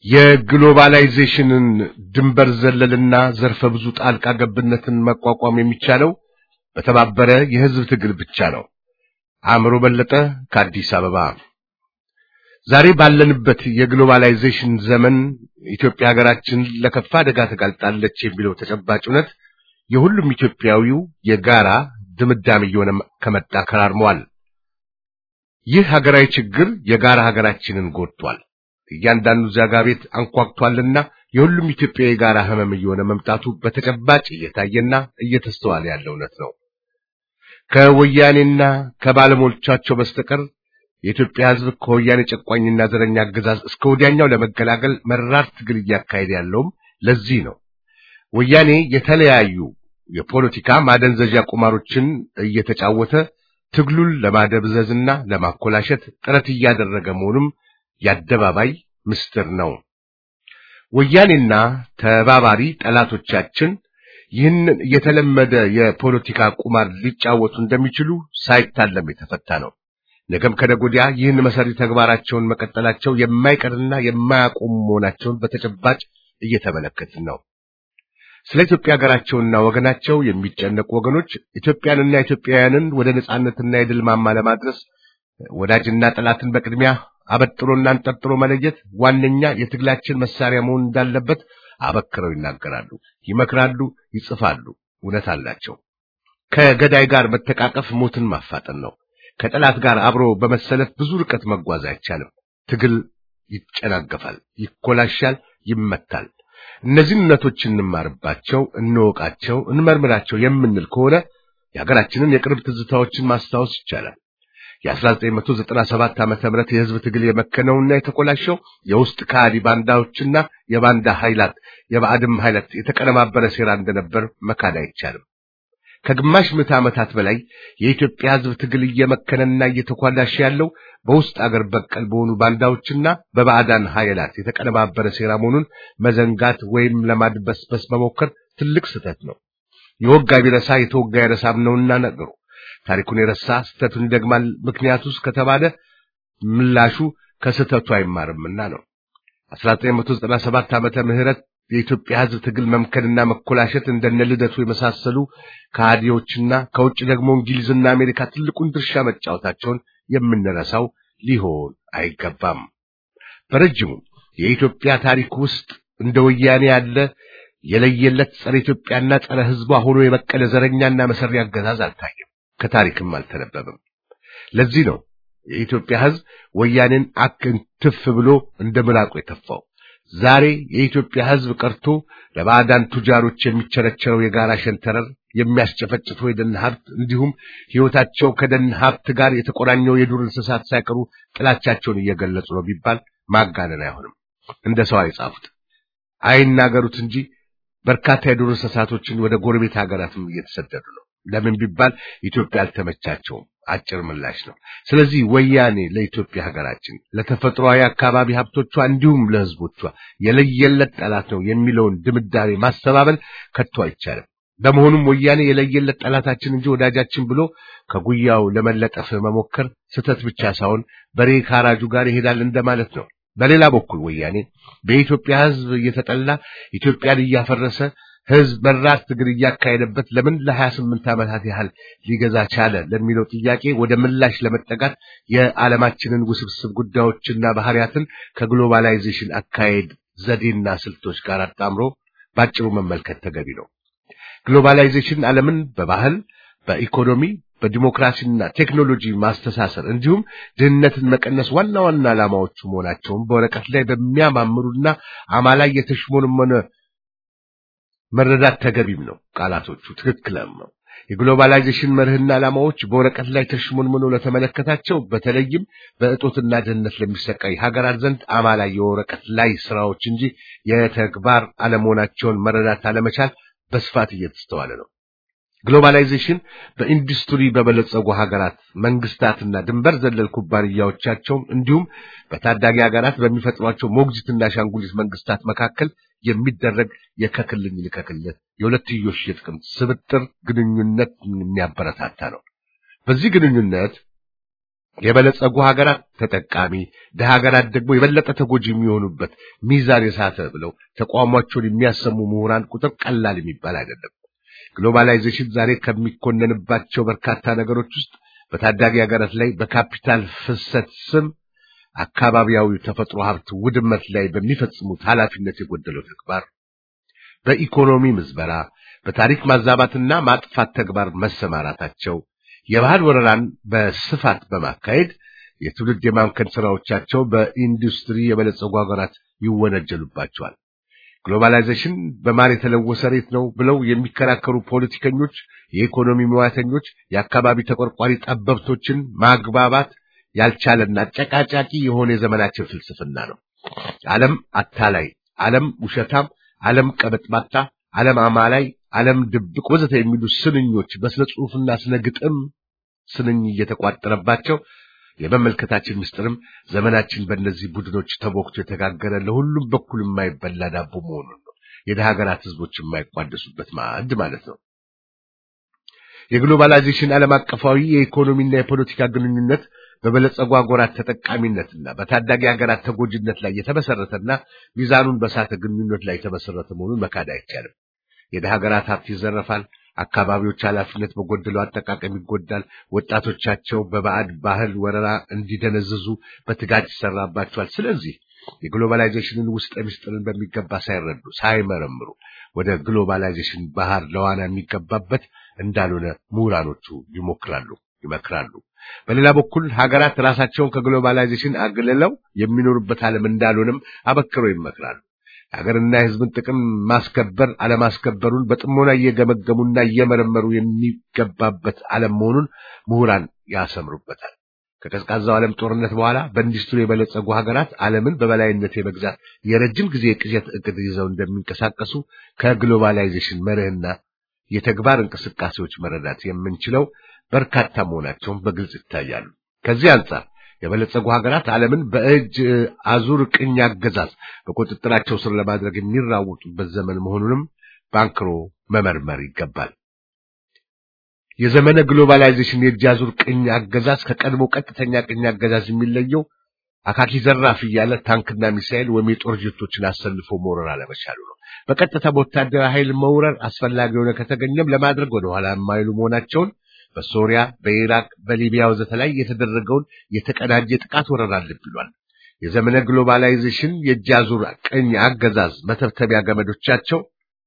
የግሎባላይዜሽንን ድንበር ዘለልና ዘርፈ ብዙ ጣልቃ ገብነትን መቋቋም የሚቻለው በተባበረ የህዝብ ትግል ብቻ ነው። አእምሮ በለጠ ከአዲስ አበባ። ዛሬ ባለንበት የግሎባላይዜሽን ዘመን ኢትዮጵያ ሀገራችን ለከፋ አደጋ ተጋልጣለች የሚለው ተጨባጭ እውነት የሁሉም ኢትዮጵያዊው የጋራ ድምዳሜ እየሆነ ከመጣ ከራርመዋል። ይህ ሀገራዊ ችግር የጋራ ሀገራችንን ጎድቷል። እያንዳንዱ ዛጋ ቤት አንኳኩቷልና የሁሉም ኢትዮጵያ የጋራ ህመም እየሆነ መምጣቱ በተጨባጭ እየታየና እየተስተዋለ ያለ እውነት ነው። ከወያኔና ከባለሞሎቻቸው በስተቀር የኢትዮጵያ ህዝብ ከወያኔ ጨቋኝና ዘረኛ አገዛዝ እስከ ወዲያኛው ለመገላገል መራር ትግል እያካሄደ ያለውም ለዚህ ነው። ወያኔ የተለያዩ የፖለቲካ ማደንዘዣ ቁማሮችን እየተጫወተ ትግሉን ለማደብዘዝና ለማኮላሸት ጥረት እያደረገ መሆኑም የአደባባይ ምስጢር ነው። ወያኔና ተባባሪ ጠላቶቻችን ይህንን የተለመደ የፖለቲካ ቁማር ሊጫወቱ እንደሚችሉ ሳይታለም የተፈታ ነው። ነገም ከነገ ወዲያ ይህን መሰሪ ተግባራቸውን መቀጠላቸው የማይቀርና የማያቆሙ መሆናቸውን በተጨባጭ እየተመለከትን ነው። ስለ ኢትዮጵያ ሀገራቸውና ወገናቸው የሚጨነቁ ወገኖች ኢትዮጵያንና ኢትዮጵያውያንን ወደ ነጻነትና የድል ማማ ለማድረስ ወዳጅና ጠላትን በቅድሚያ አበጥሮና አንጠርጥሮ መለየት ዋነኛ የትግላችን መሳሪያ መሆን እንዳለበት አበክረው ይናገራሉ፣ ይመክራሉ፣ ይጽፋሉ። እውነት አላቸው። ከገዳይ ጋር መተቃቀፍ ሞትን ማፋጠን ነው። ከጠላት ጋር አብሮ በመሰለፍ ብዙ ርቀት መጓዝ አይቻልም። ትግል ይጨናገፋል፣ ይኮላሻል፣ ይመታል። እነዚህን እውነቶች እንማርባቸው፣ እንወቃቸው፣ እንመርምራቸው የምንል ከሆነ የሀገራችንን የቅርብ ትዝታዎችን ማስታወስ ይቻላል። የ1997 ዓመተ ምህረት የህዝብ ትግል የመከነውና የተኮላሸው የውስጥ ከሃዲ ባንዳዎችና የባንዳ ኃይላት የባዕድም ኃይላት የተቀነባበረ ሴራ እንደነበር መካድ አይቻልም። ከግማሽ ምዕተ ዓመታት በላይ የኢትዮጵያ ህዝብ ትግል እየመከነና እየተኳላሸ ያለው በውስጥ አገር በቀል በሆኑ ባንዳዎችና በባዕዳን ኃይላት የተቀነባበረ ሴራ መሆኑን መዘንጋት ወይም ለማድበስበስ መሞከር ትልቅ ስህተት ነው። የወጋ ቢረሳ የተወጋ አይረሳም ነውና ነገሩ። ታሪኩን የረሳ ስህተቱን ይደግማል። ምክንያቱስ ከተባለ ምላሹ ከስህተቱ አይማርምና ነው። 1997 ዓመተ ምህረት የኢትዮጵያ ህዝብ ትግል መምከንና መኮላሸት እንደነ ልደቱ የመሳሰሉ ከሃዲዎችና ከውጭ ደግሞ እንግሊዝና አሜሪካ ትልቁን ድርሻ መጫወታቸውን የምንረሳው ሊሆን አይገባም። በረጅሙ የኢትዮጵያ ታሪክ ውስጥ እንደ ወያኔ ያለ የለየለት ጸረ ኢትዮጵያና ጸረ ህዝቧ ሆኖ የበቀለ ዘረኛና መሰሪ አገዛዝ አልታየም፣ ከታሪክም አልተነበበም። ለዚህ ነው የኢትዮጵያ ህዝብ ወያኔን አክንትፍ ብሎ እንደ ምራቁ የተፋው። ዛሬ የኢትዮጵያ ህዝብ ቀርቶ ለባዕዳን ቱጃሮች የሚቸረቸረው የጋራ ሸንተረር የሚያስጨፈጭፈው የደን ሀብት እንዲሁም ህይወታቸው ከደን ሀብት ጋር የተቆራኘው የዱር እንስሳት ሳይቀሩ ጥላቻቸውን እየገለጹ ነው ቢባል ማጋነን አይሆንም። እንደ ሰው አይጻፉት አይናገሩት እንጂ በርካታ የዱር እንስሳቶችን ወደ ጎረቤት ሀገራትም እየተሰደዱ ነው። ለምን ቢባል ኢትዮጵያ አልተመቻቸውም። አጭር ምላሽ ነው። ስለዚህ ወያኔ ለኢትዮጵያ ሀገራችን ለተፈጥሯዊ አካባቢ ሀብቶቿ እንዲሁም ለህዝቦቿ የለየለት ጠላት ነው የሚለውን ድምዳሜ ማስተባበል ከቶ አይቻልም። በመሆኑም ወያኔ የለየለት ጠላታችን እንጂ ወዳጃችን ብሎ ከጉያው ለመለጠፍ መሞከር ስህተት ብቻ ሳይሆን በሬ ካራጁ ጋር ይሄዳል እንደማለት ነው። በሌላ በኩል ወያኔ በኢትዮጵያ ህዝብ እየተጠላ ኢትዮጵያን እያፈረሰ ህዝብ መራር ትግል እያካሄደበት ለምን ለሀያ ስምንት ዓመታት ያህል ሊገዛ ቻለ ለሚለው ጥያቄ ወደ ምላሽ ለመጠጋት የዓለማችንን ውስብስብ ጉዳዮችና ባህሪያትን ከግሎባላይዜሽን አካሄድ ዘዴና ስልቶች ጋር አጣምሮ ባጭሩ መመልከት ተገቢ ነው። ግሎባላይዜሽን ዓለምን በባህል፣ በኢኮኖሚ፣ በዲሞክራሲና ቴክኖሎጂ ማስተሳሰር እንዲሁም ድህነትን መቀነስ ዋና ዋና ዓላማዎቹ መሆናቸውን በወረቀት ላይ በሚያማምሩና አማላይ የተሽሞንመነ መረዳት ተገቢም ነው። ቃላቶቹ ትክክልም ነው። የግሎባላይዜሽን መርህና ዓላማዎች በወረቀት ላይ ተሽሞንምኖ ለተመለከታቸው በተለይም በእጦትና ድህነት ለሚሰቃይ ሀገራት ዘንድ አማላይ የወረቀት ላይ ስራዎች እንጂ የተግባር አለመሆናቸውን መረዳት አለመቻል በስፋት እየተስተዋለ ነው። ግሎባላይዜሽን በኢንዱስትሪ በበለጸጉ ሀገራት መንግስታትና ድንበር ዘለል ኩባንያዎቻቸው እንዲሁም በታዳጊ ሀገራት በሚፈጥሯቸው ሞግዚትና ሻንጉሊት መንግስታት መካከል የሚደረግ የከክልኝ ልከክልህ የሁለትዮሽ የጥቅም ስብጥር ግንኙነት የሚያበረታታ ነው። በዚህ ግንኙነት የበለጸጉ ሀገራት ተጠቃሚ፣ ድሃ ሀገራት ደግሞ የበለጠ ተጎጂ የሚሆኑበት ሚዛን የሳተ ብለው ተቋሟቸውን የሚያሰሙ ምሁራን ቁጥር ቀላል የሚባል አይደለም። ግሎባላይዜሽን ዛሬ ከሚኮነንባቸው በርካታ ነገሮች ውስጥ በታዳጊ ሀገራት ላይ በካፒታል ፍሰት ስም አካባቢያዊ ተፈጥሮ ሀብት ውድመት ላይ በሚፈጽሙት ኃላፊነት የጎደለው ተግባር፣ በኢኮኖሚ ምዝበራ፣ በታሪክ ማዛባትና ማጥፋት ተግባር መሰማራታቸው፣ የባህል ወረራን በስፋት በማካሄድ የትውልድ የማምከን ስራዎቻቸው በኢንዱስትሪ የበለጸጉ ሀገራት ይወነጀሉባቸዋል። ግሎባላይዜሽን በማር የተለወሰ ሬት ነው ብለው የሚከራከሩ ፖለቲከኞች፣ የኢኮኖሚ ሙያተኞች፣ የአካባቢ ተቆርቋሪ ጠበብቶችን ማግባባት ያልቻለና አጨቃጫቂ የሆነ የዘመናችን ፍልስፍና ነው። ዓለም አታላይ፣ ዓለም ውሸታም፣ ዓለም ቀበጥባጣ፣ ዓለም አማላይ፣ ዓለም ድብቅ ወዘተ የሚሉ ስንኞች በስነ ጽሑፍና ስነ ግጥም ስንኝ እየተቋጠረባቸው የመመልከታችን ምስጢርም ዘመናችን በእነዚህ ቡድኖች ተቦክቶ የተጋገረ ለሁሉም በኩል የማይበላ ዳቦ መሆኑን ነው። የደሃ ሀገራት ህዝቦች የማይቋደሱበት ማዕድ ማለት ነው። የግሎባላይዜሽን ዓለም አቀፋዊ የኢኮኖሚና የፖለቲካ ግንኙነት በበለጸጉ ሀገራት ተጠቃሚነትና በታዳጊ ሀገራት ተጎጂነት ላይ የተመሰረተና ሚዛኑን በሳተ ግንኙነት ላይ የተመሰረተ መሆኑን መካድ አይቻልም። የደሃ ሀገራት ሀብት ይዘረፋል። አካባቢዎች ኃላፊነት በጎደለው አጠቃቀም ይጎዳል። ወጣቶቻቸው በባዕድ ባህል ወረራ እንዲደነዝዙ በትጋት ይሰራባቸዋል። ስለዚህ የግሎባላይዜሽንን ውስጥ ምስጢርን በሚገባ ሳይረዱ ሳይመረምሩ ወደ ግሎባላይዜሽን ባህር ለዋና የሚገባበት እንዳልሆነ ምሁራኖቹ ይሞክራሉ፣ ይመክራሉ። በሌላ በኩል ሀገራት ራሳቸውን ከግሎባላይዜሽን አግልለው የሚኖሩበት ዓለም እንዳልሆነም አበክረው ይመክራሉ። ሀገርና የሕዝብን ጥቅም ማስከበር አለማስከበሩን በጥሞና እየገመገሙና እየመረመሩ የሚገባበት ዓለም መሆኑን ምሁራን ያሰምሩበታል። ከቀዝቃዛው ዓለም ጦርነት በኋላ በኢንዱስትሪ የበለጸጉ ሀገራት ዓለምን በበላይነት የመግዛት የረጅም ጊዜ ቅዠት እቅድ ይዘው እንደሚንቀሳቀሱ ከግሎባላይዜሽን መርህና የተግባር እንቅስቃሴዎች መረዳት የምንችለው በርካታ መሆናቸውን በግልጽ ይታያሉ። ከዚህ አንጻር የበለጸጉ ሀገራት ዓለምን በእጅ አዙር ቅኝ አገዛዝ በቁጥጥራቸው ስር ለማድረግ የሚራወጡበት ዘመን መሆኑንም ባንክሮ መመርመር ይገባል። የዘመነ ግሎባላይዜሽን የእጅ አዙር ቅኝ አገዛዝ ከቀድሞ ቀጥተኛ ቅኝ አገዛዝ የሚለየው አካኪ ዘራፍ እያለ ታንክና ሚሳኤል ወይም የጦር ጀቶችን አሰልፎ መውረር አለመቻሉ ነው። በቀጥታ በወታደራዊ ኃይል መውረር አስፈላጊ የሆነ ከተገኘም ለማድረግ ወደኋላ የማይሉ መሆናቸውን በሶሪያ፣ በኢራቅ፣ በሊቢያ ወዘተ ላይ የተደረገውን የተቀናጀ ጥቃት ወረራ ልብ ይሏል። የዘመነ ግሎባላይዜሽን የእጅ አዙር ቅኝ አገዛዝ መተብተቢያ ገመዶቻቸው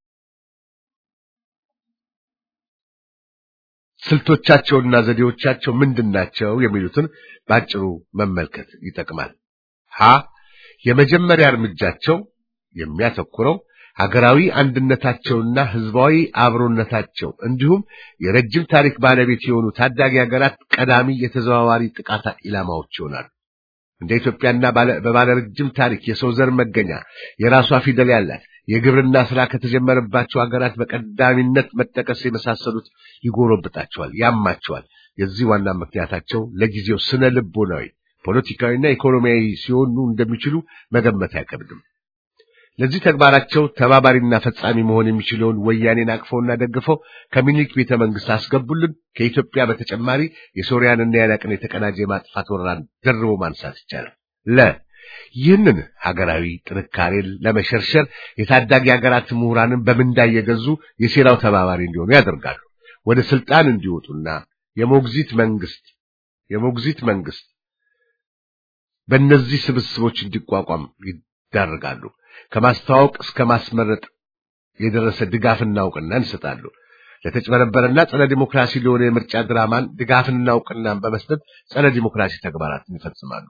ስልቶቻቸውና ዘዴዎቻቸው ምንድናቸው የሚሉትን ባጭሩ መመልከት ይጠቅማል። ሀ የመጀመሪያ እርምጃቸው የሚያተኩረው ሀገራዊ አንድነታቸውና ሕዝባዊ አብሮነታቸው እንዲሁም የረጅም ታሪክ ባለቤት የሆኑ ታዳጊ ሀገራት ቀዳሚ የተዘዋዋሪ ጥቃት ኢላማዎች ይሆናሉ። እንደ ኢትዮጵያና በባለ ረጅም ታሪክ የሰው ዘር መገኛ የራሷ ፊደል ያላት የግብርና ስራ ከተጀመረባቸው ሀገራት በቀዳሚነት መጠቀስ የመሳሰሉት ይጎረብጣቸዋል፣ ያማቸዋል። የዚህ ዋና ምክንያታቸው ለጊዜው ስነ ልቦናዊ፣ ፖለቲካዊና ኢኮኖሚያዊ ሲሆኑ እንደሚችሉ መገመት አይከብድም። ለዚህ ተግባራቸው ተባባሪና ፈጻሚ መሆን የሚችለውን ወያኔን አቅፈውና ደግፈው ከሚኒክ ቤተ መንግስት አስገቡልን። ከኢትዮጵያ በተጨማሪ የሶሪያንና የኢራቅን የተቀናጀ የማጥፋት ወረራን ደርቦ ማንሳት ይቻላል። ለ ይህንን ሀገራዊ ጥንካሬን ለመሸርሸር የታዳጊ ሀገራት ምሁራንን በምንዳ እየገዙ የሴራው ተባባሪ እንዲሆኑ ያደርጋሉ። ወደ ስልጣን እንዲወጡና የሞግዚት መንግስት የሞግዚት መንግስት በእነዚህ ስብስቦች እንዲቋቋም ይዳርጋሉ። ከማስተዋወቅ እስከ ማስመረጥ የደረሰ ድጋፍና እውቅና እንሰጣሉ። ለተጭበረበረና ጸረ ዲሞክራሲ ለሆነ የምርጫ ድራማን ድጋፍንና እውቅናን በመስጠት ጸረ ዲሞክራሲ ተግባራትን ይፈጽማሉ።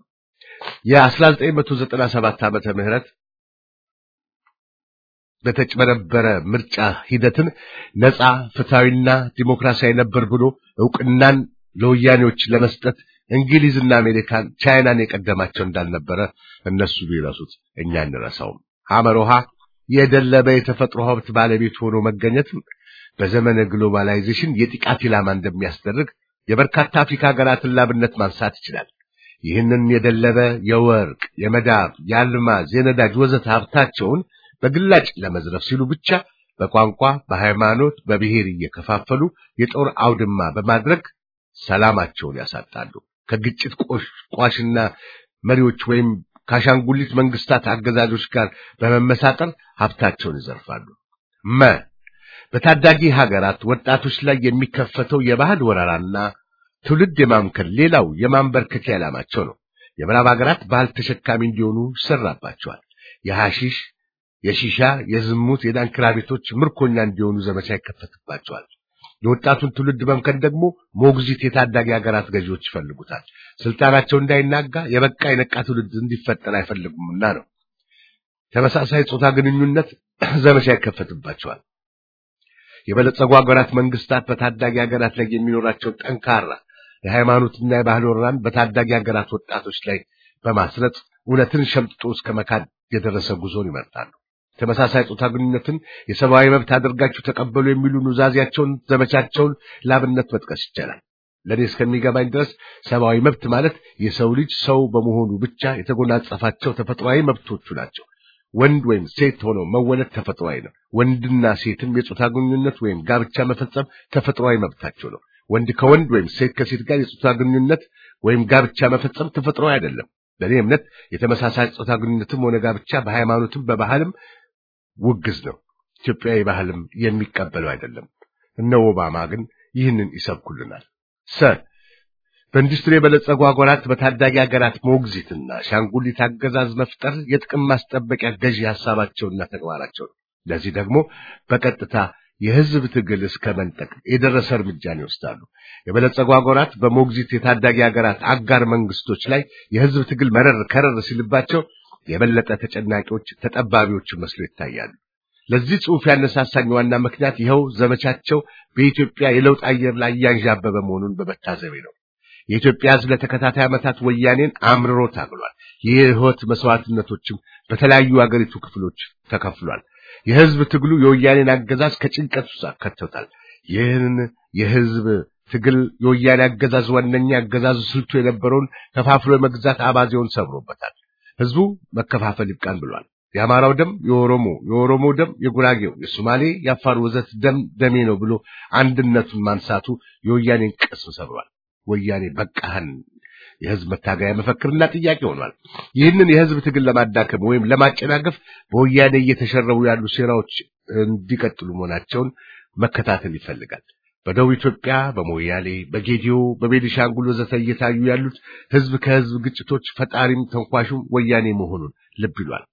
የ1997 ዓመተ ምህረት በተጭበረበረ ምርጫ ሂደትን ነፃ ፍትሐዊና ዲሞክራሲያዊ ነበር ብሎ እውቅናን ለወያኔዎች ለመስጠት እንግሊዝና አሜሪካን ቻይናን የቀደማቸው እንዳልነበረ እነሱ ቢረሱት እኛ እንረሳውም። ሐመሮሃ የደለበ የተፈጥሮ ሀብት ባለቤት ሆኖ መገኘትም በዘመነ ግሎባላይዜሽን የጥቃት ኢላማ እንደሚያስደርግ የበርካታ አፍሪካ ሀገራትን ላብነት ማንሳት ይችላል። ይህንን የደለበ የወርቅ፣ የመዳብ፣ የአልማዝ፣ የነዳጅ ወዘተ ሀብታቸውን በግላጭ ለመዝረፍ ሲሉ ብቻ በቋንቋ፣ በሃይማኖት፣ በብሔር እየከፋፈሉ የጦር አውድማ በማድረግ ሰላማቸውን ያሳጣሉ። ከግጭት ቋሽና መሪዎች ወይም ከአሻንጉሊት መንግስታት አገዛዞች ጋር በመመሳጠር ሀብታቸውን ይዘርፋሉ። መ በታዳጊ ሀገራት ወጣቶች ላይ የሚከፈተው የባህል ወረራና ትውልድ የማምከል ሌላው የማንበርከኪያ ዓላማቸው ነው። የምዕራብ ሀገራት ባህል ተሸካሚ እንዲሆኑ ይሰራባቸዋል። የሐሺሽ፣ የሺሻ፣ የዝሙት፣ የዳንኪራ ቤቶች ምርኮኛ እንዲሆኑ ዘመቻ ይከፈትባቸዋል። የወጣቱን ትውልድ መምከን ደግሞ ሞግዚት የታዳጊ ሀገራት ገዢዎች ይፈልጉታል። ስልጣናቸው እንዳይናጋ የበቃ የነቃ ትውልድ እንዲፈጠር አይፈልጉምና ነው። ተመሳሳይ ጾታ ግንኙነት ዘመቻ ይከፈትባቸዋል። የበለጸጉ ሀገራት መንግስታት በታዳጊ ሀገራት ላይ የሚኖራቸውን ጠንካራ የሃይማኖትና የባህል ወረራን በታዳጊ ሀገራት ወጣቶች ላይ በማስረጽ እውነትን ሸምጥጦ እስከ መካድ የደረሰ ጉዞን ይመርጣሉ። ተመሳሳይ ጾታ ግንኙነትን የሰብአዊ መብት አድርጋችሁ ተቀበሉ የሚሉ ኑዛዜያቸውን፣ ዘመቻቸውን ላብነት መጥቀስ ይቻላል። ለእኔ እስከሚገባኝ ድረስ ሰብአዊ መብት ማለት የሰው ልጅ ሰው በመሆኑ ብቻ የተጎናጸፋቸው ተፈጥሯዊ መብቶቹ ናቸው። ወንድ ወይም ሴት ሆኖ መወለድ ተፈጥሯዊ ነው። ወንድና ሴትም የጾታ ግንኙነት ወይም ጋብቻ መፈጸም ተፈጥሯዊ መብታቸው ነው። ወንድ ከወንድ ወይም ሴት ከሴት ጋር የጾታ ግንኙነት ወይም ጋብቻ መፈጸም ተፈጥሯዊ አይደለም። በእኔ እምነት የተመሳሳይ ጾታ ግንኙነትም ሆነ ጋብቻ በሃይማኖትም በባህልም ውግዝ ነው። ኢትዮጵያዊ ባህልም የሚቀበለው አይደለም። እነ ኦባማ ግን ይህንን ይሰብኩልናል። ሰ በኢንዱስትሪ የበለጸጉ ሀገራት በታዳጊ ሀገራት ሞግዚትና ሻንጉሊት አገዛዝ መፍጠር የጥቅም ማስጠበቂያ ገዢ ሀሳባቸውና ተግባራቸው ነው። ለዚህ ደግሞ በቀጥታ የህዝብ ትግል እስከ መንጠቅ የደረሰ እርምጃን ይወስዳሉ። የበለጸጉ ሀገራት በሞግዚት የታዳጊ ሀገራት አጋር መንግስቶች ላይ የህዝብ ትግል መረር ከረር ሲልባቸው የበለጠ ተጨናቂዎች፣ ተጠባቢዎች መስሎ ይታያሉ። ለዚህ ጽሑፍ ያነሳሳኝ ዋና ምክንያት ይኸው ዘመቻቸው በኢትዮጵያ የለውጥ አየር ላይ እያንዣበበ መሆኑን በመታዘቤ ነው። የኢትዮጵያ ሕዝብ ለተከታታይ ዓመታት ወያኔን አምርሮ ታግሏል። የህይወት መስዋዕትነቶችም በተለያዩ አገሪቱ ክፍሎች ተከፍሏል። የህዝብ ትግሉ የወያኔን አገዛዝ ከጭንቀት ውስጥ አከተውታል። ይህን የህዝብ ትግል የወያኔ አገዛዝ ዋነኛ አገዛዙ ስልቱ የነበረውን ከፋፍሎ የመግዛት አባዜውን ሰብሮበታል። ህዝቡ መከፋፈል ይብቃን ብሏል። የአማራው ደም የኦሮሞ፣ የኦሮሞ ደም የጉራጌው፣ የሶማሌ፣ የአፋር ወዘት ደም ደሜ ነው ብሎ አንድነቱን ማንሳቱ የወያኔን ቅስም ሰብሯል። ወያኔ በቃህን የህዝብ መታገያ መፈክርና ጥያቄ ሆኗል። ይህንን የህዝብ ትግል ለማዳከም ወይም ለማጨናገፍ በወያኔ እየተሸረቡ ያሉ ሴራዎች እንዲቀጥሉ መሆናቸውን መከታተል ይፈልጋል። በደቡብ ኢትዮጵያ በሞያሌ፣ በጌዲዮ፣ በቤኒሻንጉል ወዘተ እየታዩ ያሉት ህዝብ ከህዝብ ግጭቶች ፈጣሪም ተንኳሹም ወያኔ መሆኑን ልብ ይሏል።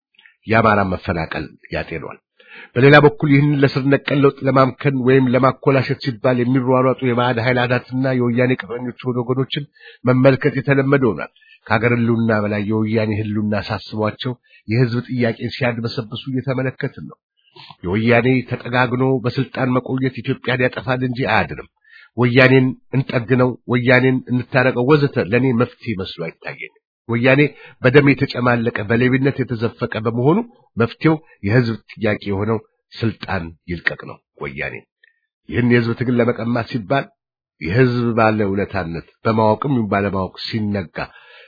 የአማራ መፈናቀል ያጤኗል። በሌላ በኩል ይህንን ለስር ነቀል ለውጥ ለማምከን ወይም ለማኮላሸት ሲባል የሚሯሯጡ የባዕድ ኃይላትና የወያኔ ቅጥረኞች ሆኑ ወገኖችን መመልከት የተለመደ ሆኗል። ከሀገር ህልውና በላይ የወያኔ ህልውና ሳስቧቸው የህዝብ ጥያቄን ሲያድበሰብሱ እየተመለከትን ነው። የወያኔ ተጠጋግኖ በስልጣን መቆየት ኢትዮጵያን ያጠፋል እንጂ አያድንም። ወያኔን እንጠግነው፣ ወያኔን እንታረቀው ወዘተ ለእኔ መፍትሄ መስሎ አይታየኝም። ወያኔ በደም የተጨማለቀ በሌብነት የተዘፈቀ በመሆኑ መፍትሄው የህዝብ ጥያቄ የሆነው ስልጣን ይልቀቅ ነው። ወያኔ ይህን የህዝብ ትግል ለመቀማት ሲባል የህዝብ ባለ ውለታነት በማወቅም ባለማወቅ ሲነጋ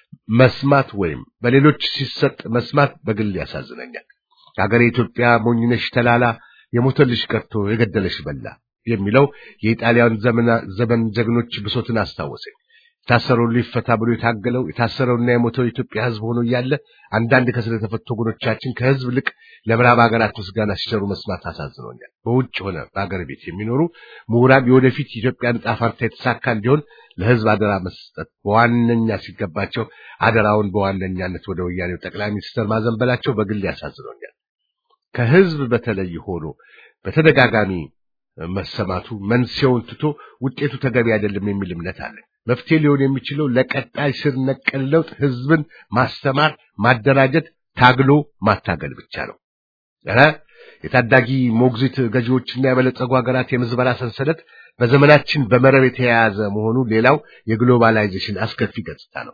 መስማት ወይም በሌሎች ሲሰጥ መስማት በግል ያሳዝነኛል። ሀገሬ ኢትዮጵያ ሞኝነሽ ተላላ የሞተልሽ ቀርቶ የገደለሽ በላ የሚለው የኢጣሊያን ዘመን ጀግኖች ብሶትን አስታወሰኝ። የታሰረው ሊፈታ ብሎ የታገለው የታሰረውና የሞተው የኢትዮጵያ ህዝብ ሆኖ እያለ አንዳንድ ከስር የተፈቱ ወገኖቻችን ከህዝብ ልቅ ለምዕራብ ሀገራት ምስጋና ሲቸሩ መስማት አሳዝኖኛል። በውጭ ሆነ በሀገር ቤት የሚኖሩ ምሁራን የወደፊት የኢትዮጵያ ዕጣ ፈንታ የተሳካ እንዲሆን ለህዝብ አደራ መስጠት በዋነኛ ሲገባቸው አደራውን በዋነኛነት ወደ ወያኔው ጠቅላይ ሚኒስትር ማዘንበላቸው በግል ያሳዝኖኛል። ከህዝብ በተለይ ሆኖ በተደጋጋሚ መሰማቱ መንስኤውን ትቶ ውጤቱ ተገቢ አይደለም የሚል እምነት አለ። መፍትሄ ሊሆን የሚችለው ለቀጣይ ስር ነቀል ለውጥ ህዝብን ማስተማር፣ ማደራጀት፣ ታግሎ ማታገል ብቻ ነው። ኧረ የታዳጊ ሞግዚት ገዢዎችና የበለጸጉ ሀገራት የምዝበራ ሰንሰለት በዘመናችን በመረብ የተያያዘ መሆኑ ሌላው የግሎባላይዜሽን አስከፊ ገጽታ ነው።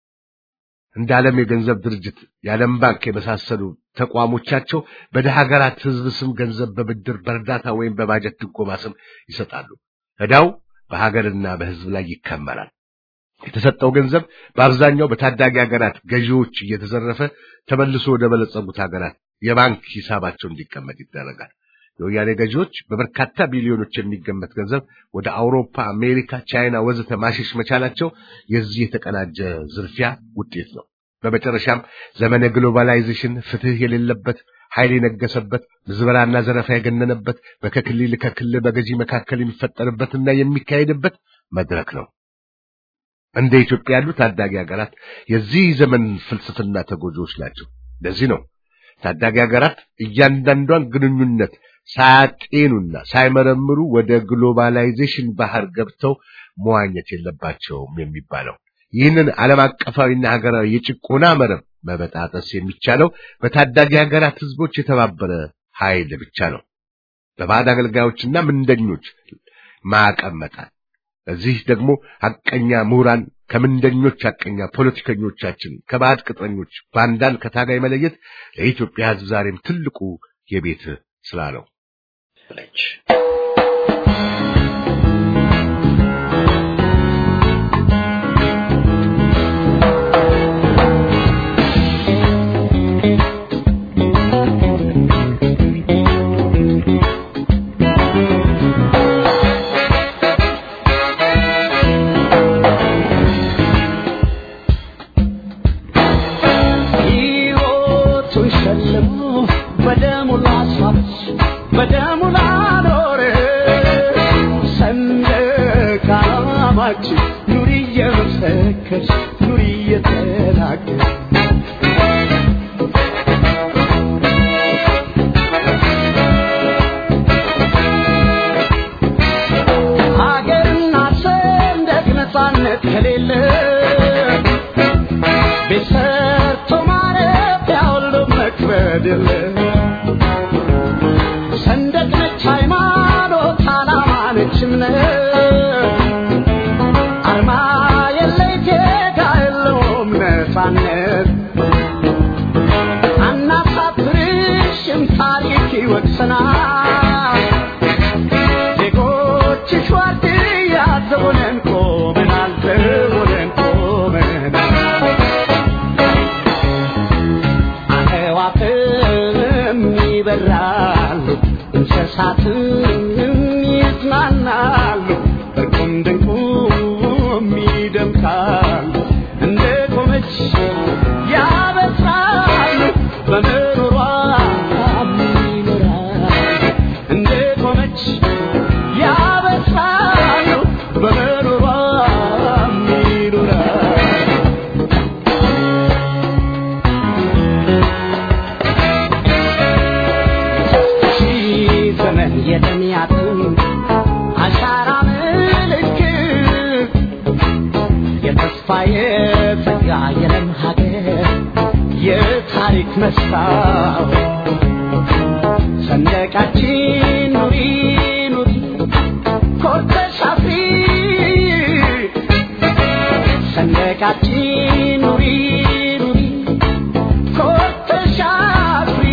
እንደ ዓለም የገንዘብ ድርጅት፣ የዓለም ባንክ የመሳሰሉ ተቋሞቻቸው በደሃ ሀገራት ህዝብ ስም ገንዘብ በብድር በእርዳታ ወይም በባጀት ድጎማ ስም ይሰጣሉ። ዕዳው በሀገርና በህዝብ ላይ ይከመራል። የተሰጠው ገንዘብ በአብዛኛው በታዳጊ ሀገራት ገዢዎች እየተዘረፈ ተመልሶ ወደ በለጸጉት ሀገራት የባንክ ሂሳባቸው እንዲቀመጥ ይደረጋል። የወያኔ ገዢዎች በበርካታ ቢሊዮኖች የሚገመት ገንዘብ ወደ አውሮፓ፣ አሜሪካ፣ ቻይና ወዘተ ማሸሽ መቻላቸው የዚህ የተቀናጀ ዝርፊያ ውጤት ነው። በመጨረሻም ዘመነ ግሎባላይዜሽን ፍትህ የሌለበት ኃይል የነገሰበት ምዝበራና ዘረፋ የገነነበት በከክልል ከክልል በገዢ መካከል የሚፈጠርበትና የሚካሄድበት መድረክ ነው። እንደ ኢትዮጵያ ያሉ ታዳጊ ሀገራት የዚህ ዘመን ፍልስፍና ተጎጂዎች ናቸው። ለዚህ ነው ታዳጊ ሀገራት እያንዳንዷን ግንኙነት ሳያጤኑና ሳይመረምሩ ወደ ግሎባላይዜሽን ባህር ገብተው መዋኘት የለባቸውም የሚባለው። ይህንን ዓለም አቀፋዊና ሀገራዊ የጭቆና መረብ መበጣጠስ የሚቻለው በታዳጊ ሀገራት ህዝቦች የተባበረ ኃይል ብቻ ነው። በባዕድ አገልጋዮችና ምንደኞች ማዕቀብ መጣል። እዚህ ደግሞ ሐቀኛ ምሁራን ከምንደኞች ሐቀኛ ፖለቲከኞቻችን ከባዕድ ቅጥረኞች ባንዳን ከታጋይ መለየት ለኢትዮጵያ ህዝብ ዛሬም ትልቁ የቤት ስራ ነው። ሕይወቱን ሸልሞ በደሙ ላስዋች በደሙ ላኖረ ሰንደቅ ዓላማችን ኑሪ እየመሰከርሽ ኑሪ እየተናገርሽ ሀገርና ሰንደቅ ነፃነት ከሌለ ቤት ሰርቶ ማረፊያ ሁሉ መክበድ የለ ሰንደቅ ነች ሃይማኖት፣ ዓላማ ነች እምነት አርማ የለይ ጌታ የለውም ነፃነት አናሳፍርሽም ታሪክ ይወቅሰናል ዜጎችሽ ዋርድያ ዘቦነን ቆመናል ዘቦነን ቆመናል አዕዋፍም ይበራሉ እንስሳትም ይዝናናሉ እርቁም ድንቁም ይደምቃሉ እንደ ቆመች ያበስራሉ በምሮሯ ይኖራሉ እንደ ቆመች ያበስራሉ በምሮሯ ይኖራሉ ሺህ ዘመን የተሚያትም አሻራ ምልክት የተስፋ የጸጋ የለም ሀገር የታሪክ መስታወት ሰንደቃችን ኑሪ ኑሪ ኮርተሽ አፍሪ ሰንደቃችን ኑሪ ኑሪ ኮርተሽ አፍሪ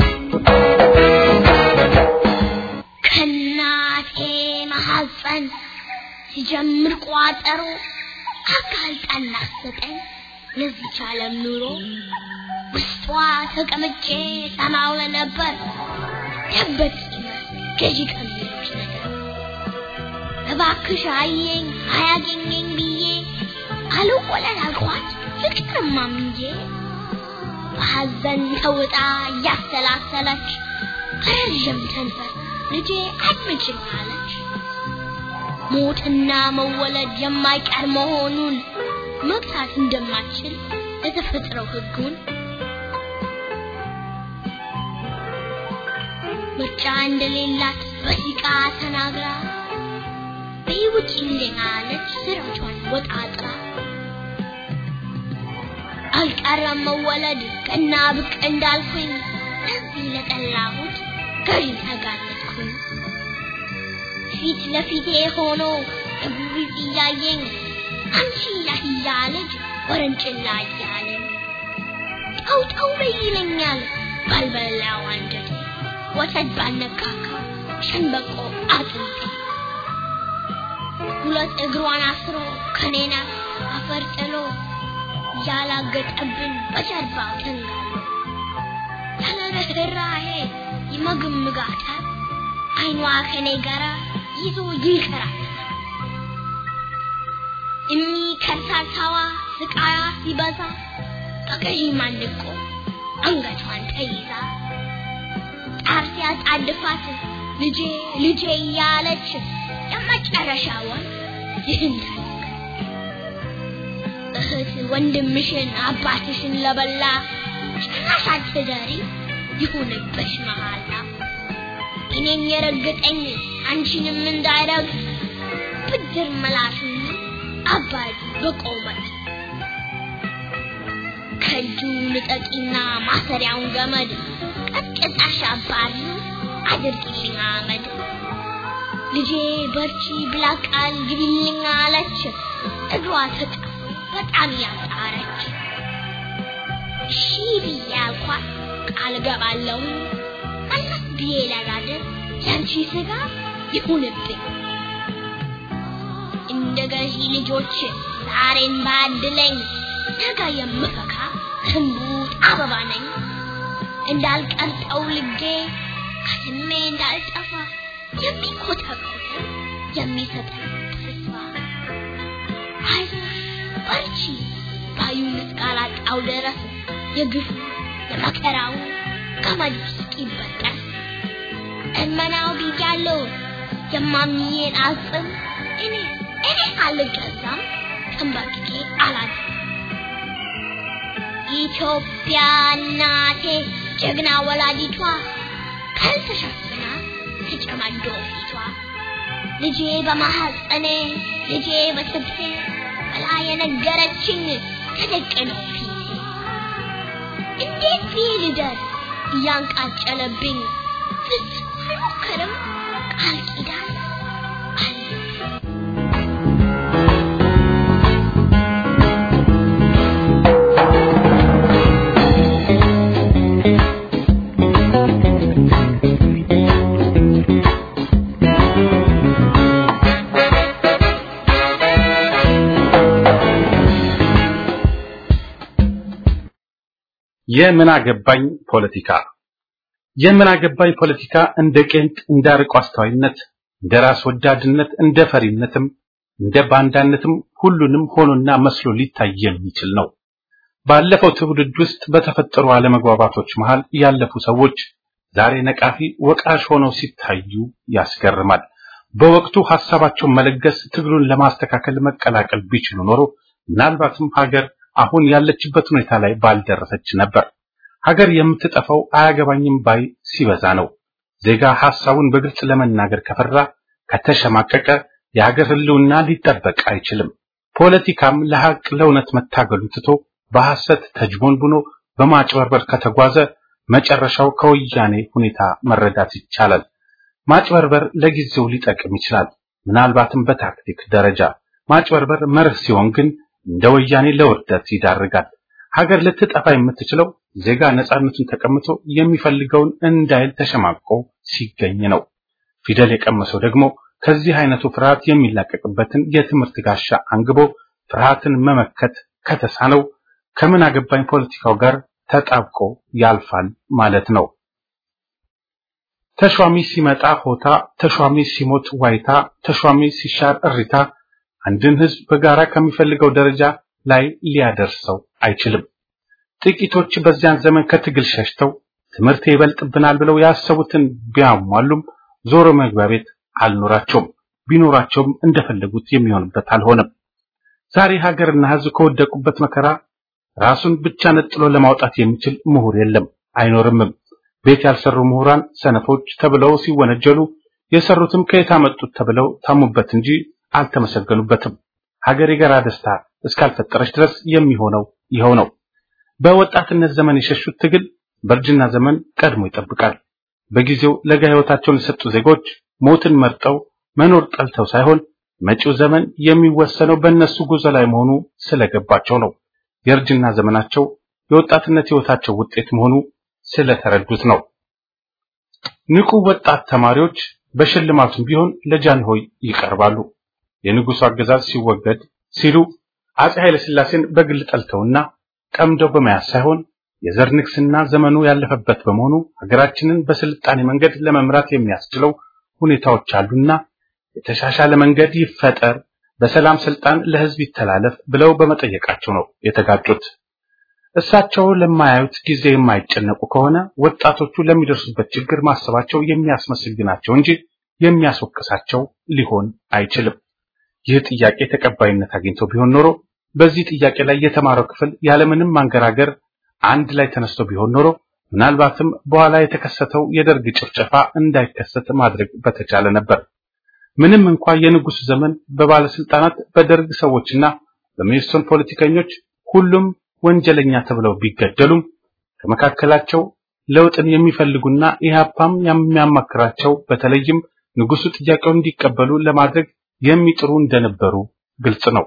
ከእናቴ ማሐፀን ሲጀምር ቋጠሮ አጋልጣን አሰጠኝ ለዚች ዓለም ኑሮ ውስጧ ተቀምጬ ሰማው ነበር ደበት ገዢ ከሚሉት ነገር እባክሽ አየኝ አያገኘኝ ብዬ አልወለድ አልኳት ፍቅርማ ምንጄ በሐዘን ተውጣ እያሰላሰለች በረዥም ከንፈር ልጄ አድምጭኝ አለች። ሞትና መወለድ የማይቀር መሆኑን መግታት እንደማትችል የተፈጥረው ሕጉን ምርጫ እንደሌላት በሲቃ ተናግራ በሕይወት እንደና አለች ስራቿን ወጣጥራ አልቀረም መወለድ ቀና ብቅ እንዳልኩኝ እዚህ ለጠላሁት ገዢ ተጋለጥኩኝ። ፊት ለፊቴ ሆኖ እጉሪት እያየኝ አንቺ ያህያ ልጅ ወረንጭላ እያለኝ ጠው ጠው በይ ይለኛል ባልበላው አንጀቴ ወተት ባልነካካ ሸንበቆ አጥንቴ ሁለት እግሯን አስሮ ከኔና አፈር ጥሎ ያላገጠብን በጀርባው ተንጋሎ ያለ ርኅራኄ ይመግምጋታል አይኗ ከኔ ጋራ ይዞ ይንከራል እሚ ከርሳሳዋ ስቃያ ሲበዛ በገዢ ማንቆ አንገቷን ተይዛ ጣር ሲያጣድፋት ልጄ ልጄ እያለች የመጨረሻውን ይህን እህት ወንድምሽን አባትሽን ለበላ ጭራሽ አትደሪ ይሁንብሽ መሃላ እኔን የረገጠኝ አንቺንም እንዳይረግጥ ብድር መላሹን አባዱ በቆመት ከእጁ ልጠቂና ማሰሪያውን ገመድ ቀጥቅጣሽ አባዱ አድርጊልኝ አመድ ልጄ በርቺ ብላ ቃል ግቢልኝ አለች እግሯ ተጣ በጣም ያጣረች እሺ ብዬ አልኳት ቃል ገባለሁ መለስ ብዬ ለጋድር ያንቺ ስጋ ይሁንብኝ እንደ ገዢ ልጆች ዛሬን ባድለኝ ነገ የምፈካ ህንቡት አበባ ነኝ እንዳልቀልጠው ልጌ ከስሜ እንዳልጠፋ የሚኮተኮት የሚሰጠኝ ተስፋ አይዞሽ በርቺ ባዩን እስካላጣው ድረስ የግፉ የመከራው ገመድ እስኪበጠስ እመናው ብያለሁ የማምዬን አጽም እኔ እኔ አልገዛም ተንበርክኬ አላድርም ኢትዮጵያ እናቴ ጀግና ወላዲቷ ካልተሸፍና ተጨማዶ ፊቷ ልጄ በማሐፀኔ ልጄ በትብቴ ብላ የነገረችኝ ተደቅኖ ፊቴ እንዴት ብዬ ልደርስ እያንቃጨለብኝ ፍጹም አልሞክርም ቃል ኪዳን አለ የምን አገባኝ ፖለቲካ የምን አገባኝ ፖለቲካ እንደ ቄንጥ እንደ አርቆ አስተዋይነት እንደ ራስ ወዳድነት እንደ ፈሪነትም እንደ ባንዳነትም ሁሉንም ሆኖና መስሎ ሊታይ የሚችል ነው። ባለፈው ትውልድ ውስጥ በተፈጠሩ አለመግባባቶች መሃል ያለፉ ሰዎች ዛሬ ነቃፊ ወቃሽ ሆነው ሲታዩ ያስገርማል። በወቅቱ ሐሳባቸውን መለገስ ትግሉን ለማስተካከል መቀላቀል ቢችሉ ኖሮ ምናልባትም ሀገር አሁን ያለችበት ሁኔታ ላይ ባልደረሰች ነበር። ሀገር የምትጠፋው አያገባኝም ባይ ሲበዛ ነው። ዜጋ ሐሳቡን በግልጽ ለመናገር ከፈራ ከተሸማቀቀ የሀገር ሕልውና ሊጠበቅ አይችልም። ፖለቲካም ለሐቅ ለእውነት መታገሉ ትቶ በሐሰት ተጅቦንቡኖ በማጭበርበር ከተጓዘ መጨረሻው ከወያኔ ሁኔታ መረዳት ይቻላል። ማጭበርበር ለጊዜው ሊጠቅም ይችላል፣ ምናልባትም በታክቲክ ደረጃ። ማጭበርበር መርህ ሲሆን ግን እንደ ወያኔ ለውርደት ይዳርጋል። ሀገር ልትጠፋ የምትችለው ዜጋ ነጻነቱን ተቀምጦ የሚፈልገውን እንዳይል ተሸማቆ ሲገኝ ነው። ፊደል የቀመሰው ደግሞ ከዚህ አይነቱ ፍርሃት የሚላቀቅበትን የትምህርት ጋሻ አንግቦ ፍርሃትን መመከት ከተሳነው ከምን አገባኝ ፖለቲካው ጋር ተጣብቆ ያልፋል ማለት ነው። ተሿሚ ሲመጣ ሆታ፣ ተሿሚ ሲሞት ዋይታ፣ ተሿሚ ሲሻር እሪታ አንድን ህዝብ በጋራ ከሚፈልገው ደረጃ ላይ ሊያደርሰው አይችልም። ጥቂቶች በዚያን ዘመን ከትግል ሸሽተው ትምህርት ይበልጥብናል ብለው ያሰቡትን ቢያሟሉም ዞሮ መግቢያ ቤት አልኖራቸውም። ቢኖራቸውም እንደፈለጉት የሚሆንበት አልሆነም። ዛሬ ሀገርና ህዝብ ከወደቁበት መከራ ራሱን ብቻ ነጥሎ ለማውጣት የሚችል ምሁር የለም፣ አይኖርምም። ቤት ያልሰሩ ምሁራን ሰነፎች ተብለው ሲወነጀሉ የሰሩትም ከየት አመጡት ተብለው ታሙበት እንጂ አልተመሰገኑበትም። ሀገር የጋራ ደስታ እስካልፈጠረች ድረስ የሚሆነው ይኸው ነው። በወጣትነት ዘመን የሸሹት ትግል በእርጅና ዘመን ቀድሞ ይጠብቃል። በጊዜው ለጋ ህይወታቸውን የሰጡ ዜጎች ሞትን መርጠው መኖር ጠልተው ሳይሆን መጪው ዘመን የሚወሰነው በእነሱ ጉዞ ላይ መሆኑ ስለገባቸው ነው። የእርጅና ዘመናቸው የወጣትነት ህይወታቸው ውጤት መሆኑ ስለተረዱት ነው። ንቁ ወጣት ተማሪዎች በሽልማቱም ቢሆን ለጃንሆይ ይቀርባሉ። የንጉሱ አገዛዝ ሲወገድ ሲሉ አጼ ኃይለ ሥላሴን በግል ጠልተውና ቀምደው በመያዝ ሳይሆን የዘር ንግስና ዘመኑ ያለፈበት በመሆኑ ሀገራችንን በስልጣኔ መንገድ ለመምራት የሚያስችለው ሁኔታዎች አሉና የተሻሻለ መንገድ ይፈጠር፣ በሰላም ስልጣን ለህዝብ ይተላለፍ ብለው በመጠየቃቸው ነው የተጋጩት። እሳቸው ለማያዩት ጊዜ የማይጨነቁ ከሆነ ወጣቶቹ ለሚደርሱበት ችግር ማሰባቸው የሚያስመስግናቸው እንጂ የሚያስወቅሳቸው ሊሆን አይችልም። ይህ ጥያቄ ተቀባይነት አግኝቶ ቢሆን ኖሮ በዚህ ጥያቄ ላይ የተማረው ክፍል ያለምንም ማንገራገር አንድ ላይ ተነስቶ ቢሆን ኖሮ ምናልባትም በኋላ የተከሰተው የደርግ ጭፍጨፋ እንዳይከሰት ማድረግ በተቻለ ነበር። ምንም እንኳ የንጉሱ ዘመን በባለስልጣናት በደርግ ሰዎችና በሜሶን ፖለቲከኞች ሁሉም ወንጀለኛ ተብለው ቢገደሉም ከመካከላቸው ለውጥን የሚፈልጉና ኢህአፓም የሚያማክራቸው በተለይም ንጉሱ ጥያቄውን እንዲቀበሉ ለማድረግ የሚጥሩ እንደነበሩ ግልጽ ነው።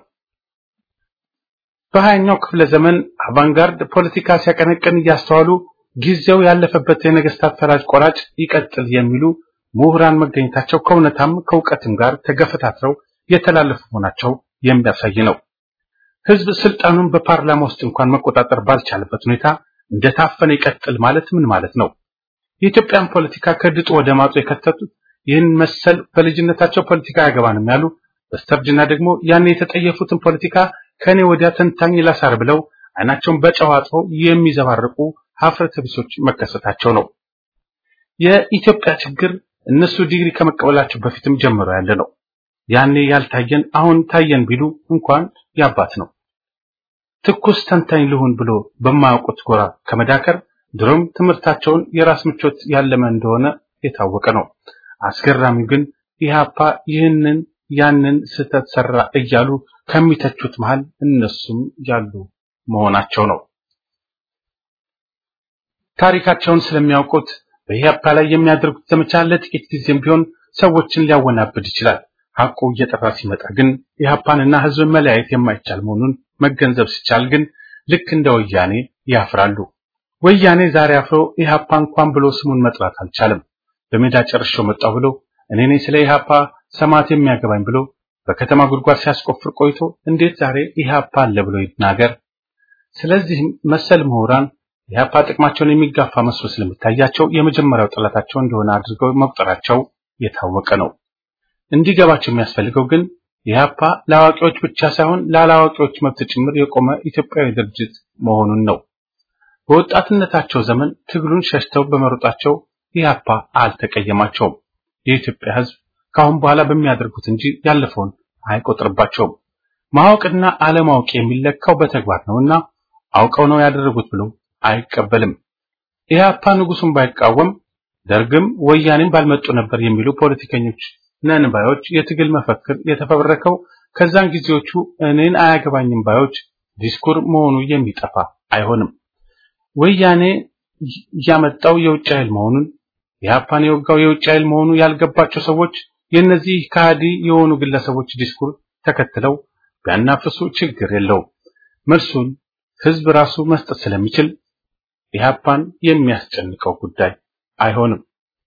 በሀያኛው ክፍለ ዘመን አቫንጋርድ ፖለቲካ ሲያቀነቅን እያስተዋሉ ጊዜው ያለፈበት የነገስታት ፈላጭ ቆራጭ ይቀጥል የሚሉ ምሁራን መገኘታቸው ከእውነታም ከእውቀትም ጋር ተገፈታትረው የተላለፉ መሆናቸው የሚያሳይ ነው። ህዝብ ስልጣኑን በፓርላማ ውስጥ እንኳን መቆጣጠር ባልቻለበት ሁኔታ እንደታፈነ ይቀጥል ማለት ምን ማለት ነው? የኢትዮጵያን ፖለቲካ ከድጡ ወደ ማጡ የከተቱት ይህን መሰል በልጅነታቸው ፖለቲካ አያገባንም ያሉ በስተርጅና ደግሞ ያን የተጠየፉትን ፖለቲካ ከኔ ወዲያ ተንታኝ ላሳር ብለው አይናቸውን በጨው አጥበው የሚዘባርቁ ሀፍረተ ቢሶች መከሰታቸው ነው። የኢትዮጵያ ችግር እነሱ ዲግሪ ከመቀበላቸው በፊትም ጀምሮ ያለ ነው። ያኔ ያልታየን አሁን ታየን ቢሉ እንኳን ያባት ነው። ትኩስ ተንታኝ ልሁን ብሎ በማያውቁት ጎራ ከመዳከር ድሮም ትምህርታቸውን የራስ ምቾት ያለመ እንደሆነ የታወቀ ነው። አስገራሚው ግን ኢህአፓ ይህንን ያንን ስህተት ሰራ እያሉ ከሚተቹት መሃል እነሱም ያሉ መሆናቸው ነው። ታሪካቸውን ስለሚያውቁት በኢህአፓ ላይ የሚያደርጉት ዘመቻ ለጥቂት ጊዜም ቢሆን ሰዎችን ሊያወናብድ ይችላል። ሐቁ እየጠራ ሲመጣ ግን ኢህአፓንና ህዝብን መለያየት የማይቻል መሆኑን መገንዘብ ሲቻል ግን ልክ እንደ ወያኔ ያፍራሉ። ወያኔ ዛሬ አፍሮ ኢህአፓ እንኳን ብሎ ስሙን መጥራት አልቻለም። በሜዳ ጨርሼው መጣሁ ብሎ እኔ ነኝ ስለ ኢህአፓ ሰማት የሚያገባኝ ብሎ በከተማ ጉድጓድ ሲያስቆፍር ቆይቶ እንዴት ዛሬ ኢህአፓ አለ ብሎ ይናገር? ስለዚህም መሰል ምሁራን ኢህአፓ ጥቅማቸውን የሚጋፋ መስሎ ስለሚታያቸው የመጀመሪያው ጠላታቸው እንደሆነ አድርገው መቁጠራቸው የታወቀ ነው። እንዲገባቸው የሚያስፈልገው ግን ኢህአፓ ለአዋቂዎች ብቻ ሳይሆን ላላዋቂዎች መብት ጭምር የቆመ ኢትዮጵያዊ ድርጅት መሆኑን ነው። በወጣትነታቸው ዘመን ትግሉን ሸሽተው በመሮጣቸው ኢህአፓ አልተቀየማቸውም። የኢትዮጵያ ህዝብ ከአሁን በኋላ በሚያደርጉት እንጂ ያለፈውን አይቆጥርባቸውም። ማወቅና አለማወቅ የሚለካው በተግባር ነውና አውቀው ነው ያደረጉት ብሎ አይቀበልም። ኢህአፓ ንጉሱን ባይቃወም ደርግም ወያኔም ባልመጡ ነበር የሚሉ ፖለቲከኞች ነን ባዮች የትግል መፈክር የተፈበረከው ከዛን ጊዜዎቹ እኔን አያገባኝም ባዮች ዲስኩር መሆኑ የሚጠፋ አይሆንም። ወያኔ ያመጣው የውጭ ኃይል መሆኑን ኢህአፓን የወጋው የውጭ ኃይል መሆኑ ያልገባቸው ሰዎች የእነዚህ ከሃዲ የሆኑ ግለሰቦች ዲስኩር ተከትለው ቢያናፍሱ ችግር የለውም። መልሱን ህዝብ ራሱ መስጠት ስለሚችል ኢህአፓን የሚያስጨንቀው ጉዳይ አይሆንም።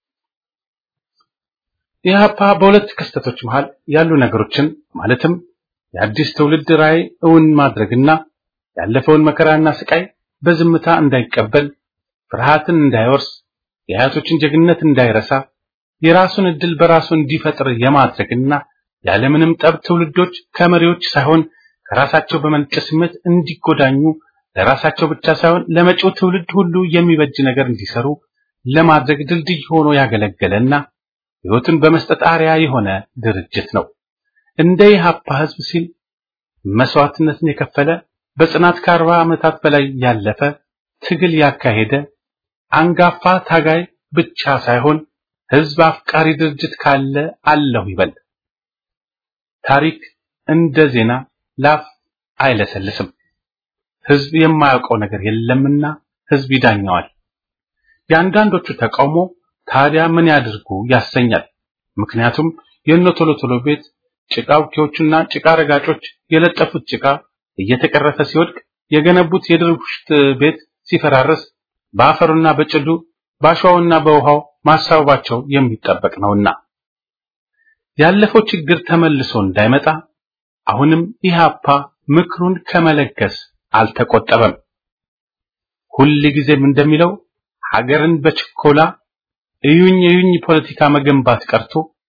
ኢህአፓ በሁለት ክስተቶች መሃል ያሉ ነገሮችን ማለትም የአዲስ ትውልድ ራዕይ እውን ማድረግና ያለፈውን መከራና ስቃይ በዝምታ እንዳይቀበል፣ ፍርሃትን እንዳይወርስ፣ የአያቶችን ጀግንነት እንዳይረሳ፣ የራሱን እድል በራሱ እንዲፈጥር የማድረግና ያለምንም ጠብ ትውልዶች ከመሪዎች ሳይሆን ከራሳቸው በመነጨ ስሜት እንዲጎዳኙ ለራሳቸው ብቻ ሳይሆን ለመጪው ትውልድ ሁሉ የሚበጅ ነገር እንዲሰሩ ለማድረግ ድልድይ ሆኖ ያገለገለና ሕይወትን በመስጠት አርያ የሆነ ድርጅት ነው። እንደ ኢህአፓ ህዝብ ሲል መስዋዕትነትን የከፈለ በጽናት ከአርባ ዓመታት በላይ ያለፈ ትግል ያካሄደ አንጋፋ ታጋይ ብቻ ሳይሆን ህዝብ አፍቃሪ ድርጅት ካለ አለሁ ይበል። ታሪክ እንደ ዜና ላፍ አይለሰልስም። ህዝብ የማያውቀው ነገር የለምና ህዝብ ይዳኘዋል። የአንዳንዶቹ ተቃውሞ ታዲያ ምን ያድርጉ ያሰኛል። ምክንያቱም የእነ ቶሎ ቶሎ ቤት ጭቃ አውኪዎቹና ጭቃ ረጋጮች የለጠፉት ጭቃ እየተቀረፈ ሲወድቅ የገነቡት የድርቡሽት ቤት ሲፈራረስ በአፈሩና በጭዱ በአሸዋውና በውሃው ማሳበባቸው የሚጠበቅ ነውና ያለፈው ችግር ተመልሶ እንዳይመጣ አሁንም ኢህአፓ ምክሩን ከመለገስ አልተቆጠበም። ሁል ጊዜም እንደሚለው ሀገርን በችኮላ እዩኝ እዩኝ ፖለቲካ መገንባት ቀርቶ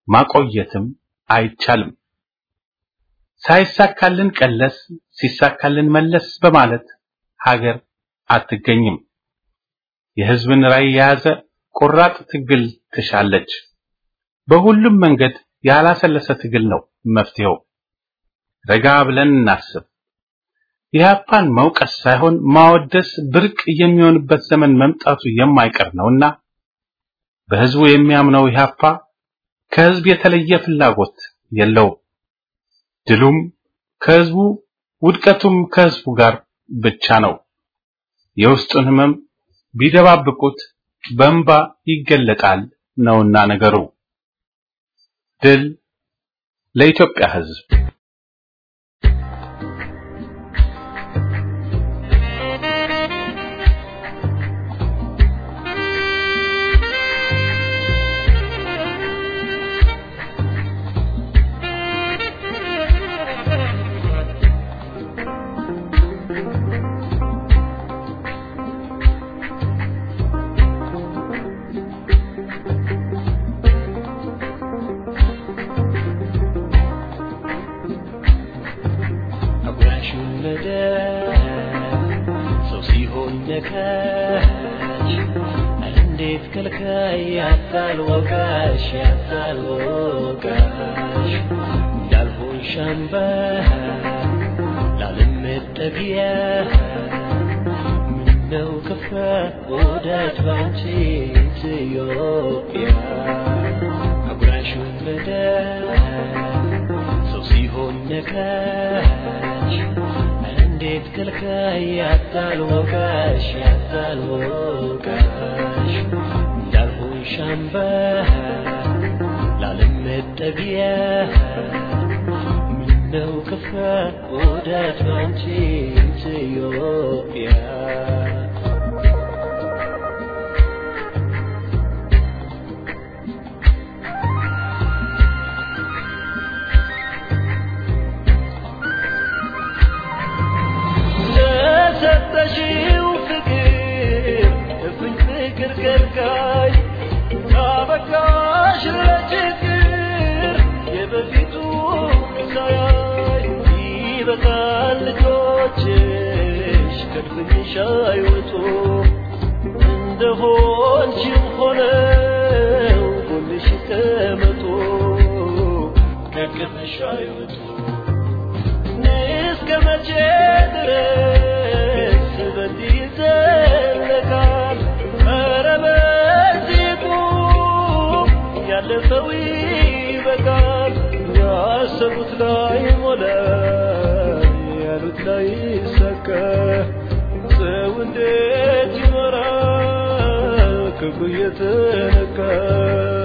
ማቆየትም አይቻልም። ሳይሳካልን ቀለስ ሲሳካልን መለስ በማለት ሀገር አትገኝም። የህዝብን ራዕይ የያዘ ቆራጥ ትግል ትሻለች። በሁሉም መንገድ ያላሰለሰ ትግል ነው መፍትሄው። ረጋ ብለን እናስብ። ኢህአፓን መውቀስ ሳይሆን ማወደስ ብርቅ የሚሆንበት ዘመን መምጣቱ የማይቀር ነውና በህዝቡ የሚያምነው ኢህአፓ ከህዝብ የተለየ ፍላጎት የለውም። ድሉም ከህዝቡ ውድቀቱም ከህዝቡ ጋር ብቻ ነው። የውስጡን ህመም ቢደባብቁት በእንባ ይገለጣል ነውና ነገሩ። ድል ለኢትዮጵያ ህዝብ። አጉራሹን መደብ ሰው ሲሆን ነካሽ እንዴት ከልካይ ያታል ወቃሽ ያታል ወቃሽ እንዳልሆን ሻምባ ላለመጠጊያ ምነው ከፋ ወዳጅ ባንቺ ኢትዮጵያ አጉራሹን መደብ ሰው ሲሆን ነካሽ እንዴት ከልካይ ያታል ወቃሽ ያታል ወቃሽ እንዳልሆን ሻምባ ላለመጠጊያ ምነው ከፋ ወዳጅ ባንቺ ኢትዮጵያ ለሰጠሽው ፍቅር እፍኝ ፍቅር ከልካይ ካበቃሽ ለችግር የበፊቱ ሳያይ ይበቃል ልጆችሽ ከድፍንሽ አይወጡ እንደሆንሽም ሆነው ጎንሽ ይቀመጡ ከቅፍሽ አይወጡ እስከ መቼ ድረስ በዚህ ይዘለቃል? ኧረ በዚህ ቁም፣ ያለፈው ይበቃል። ያሰቡት ላይ ሞላ፣ ያሉት ላይ ይሳካ። ሰው እንዴት ይኖራል ክብሩ እየተነካ?